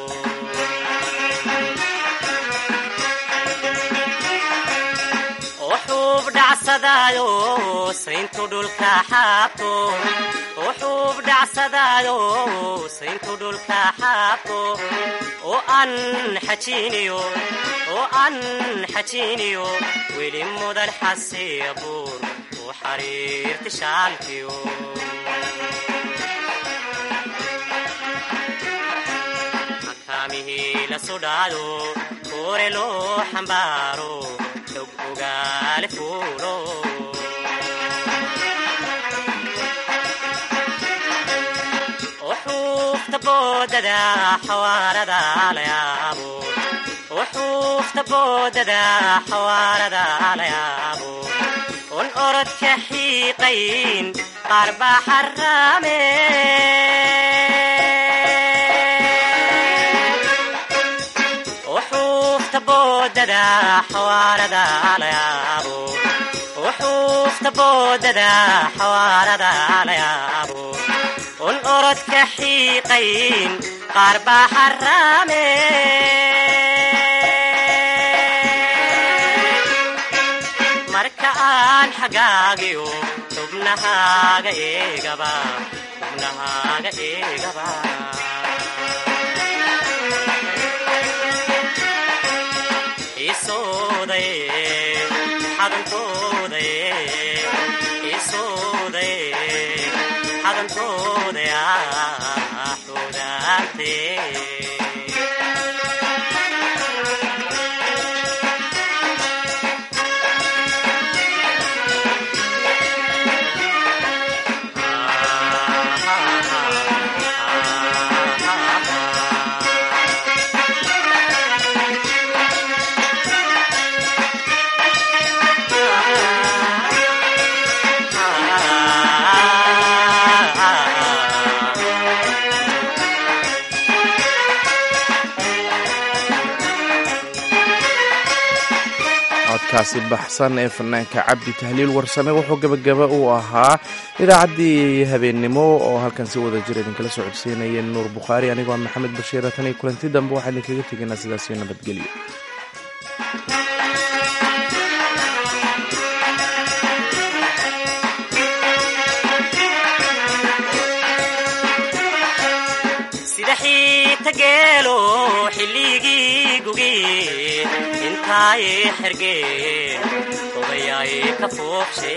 Speaker 8: wuxuub dhacsadaayo sayntu dhulka xaabto wuxuub dhacsadaayo sayntu dhulka xaabto oo aan xajiiniyo oo aan xajiiniyo weli mudan xasiya buur u xariirti shaalkiyo makaamihii la sudhaado koore loo xambaaro xog ogaale fuulo uxuufta boodada xawaarada la yaabo uxuufta boodada xawaarada la yaabo un orodka xiiqayn qaar baa xaraame uxuufta boodada xawaarada la yaabo uxuufta boodada xawaarada la yaabo un orodka xiiqayn qaar baa xaraame marka aan xagaagiyo xubnahaaga eegaba xubnahaaga eegaba
Speaker 2: codkaasi baxsan ee fanaanka cabdi tahliil warsame wuxuu gebagaba uu ahaa idaacaddii habeennimo oo halkan si wada jir idinkala soo codsiinaya nuur bukhaari anigoo ah maxamed bashiira tan iyo kulanti dambe waxaa idinkaga tegaynaa sidaasiyo nabadgelyo
Speaker 8: sida xiita geelo xilligii gugi intaay xergeen odayaay ka foobshe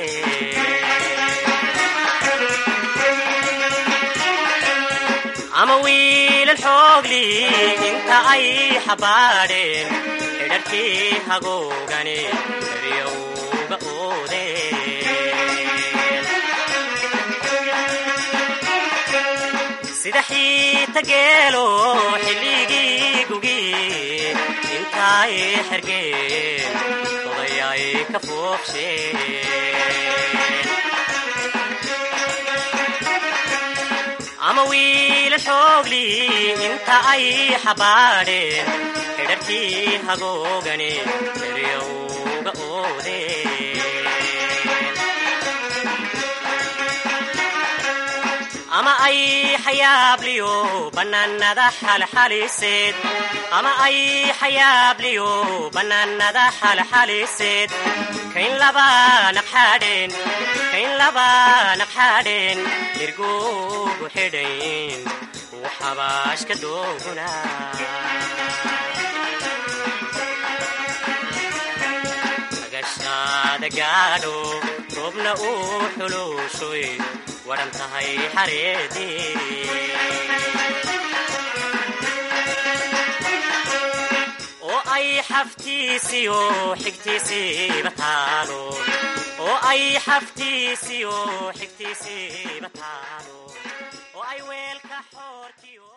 Speaker 8: ama wiilal xoogli inta ay xabaadheen xidharkii hagoogane eryowga oodeen sida xiita geelo xilligii gugi intaay xergeen odayaay ka foobsheen ama wiilal xoogli inta ay xabaadheen xidharkii hagoogane eryowga oodeen ama ay xayaabliyo bannaanada xalxaliseed ama ay xayaabliyo bannaanada xalxaliseed kayn laba naqxaadheen kayn laba naqxaadheen irgugu xidhayn xabaashka dooguna magashaada gaadho roobna uu xuluushoy wadhan tahay xareedii oo ay xaftiisiyo xigtiisiiba taalo oo ay xaftiisiyo xigtiisiiba taalo oo ay weelka xoorkiyo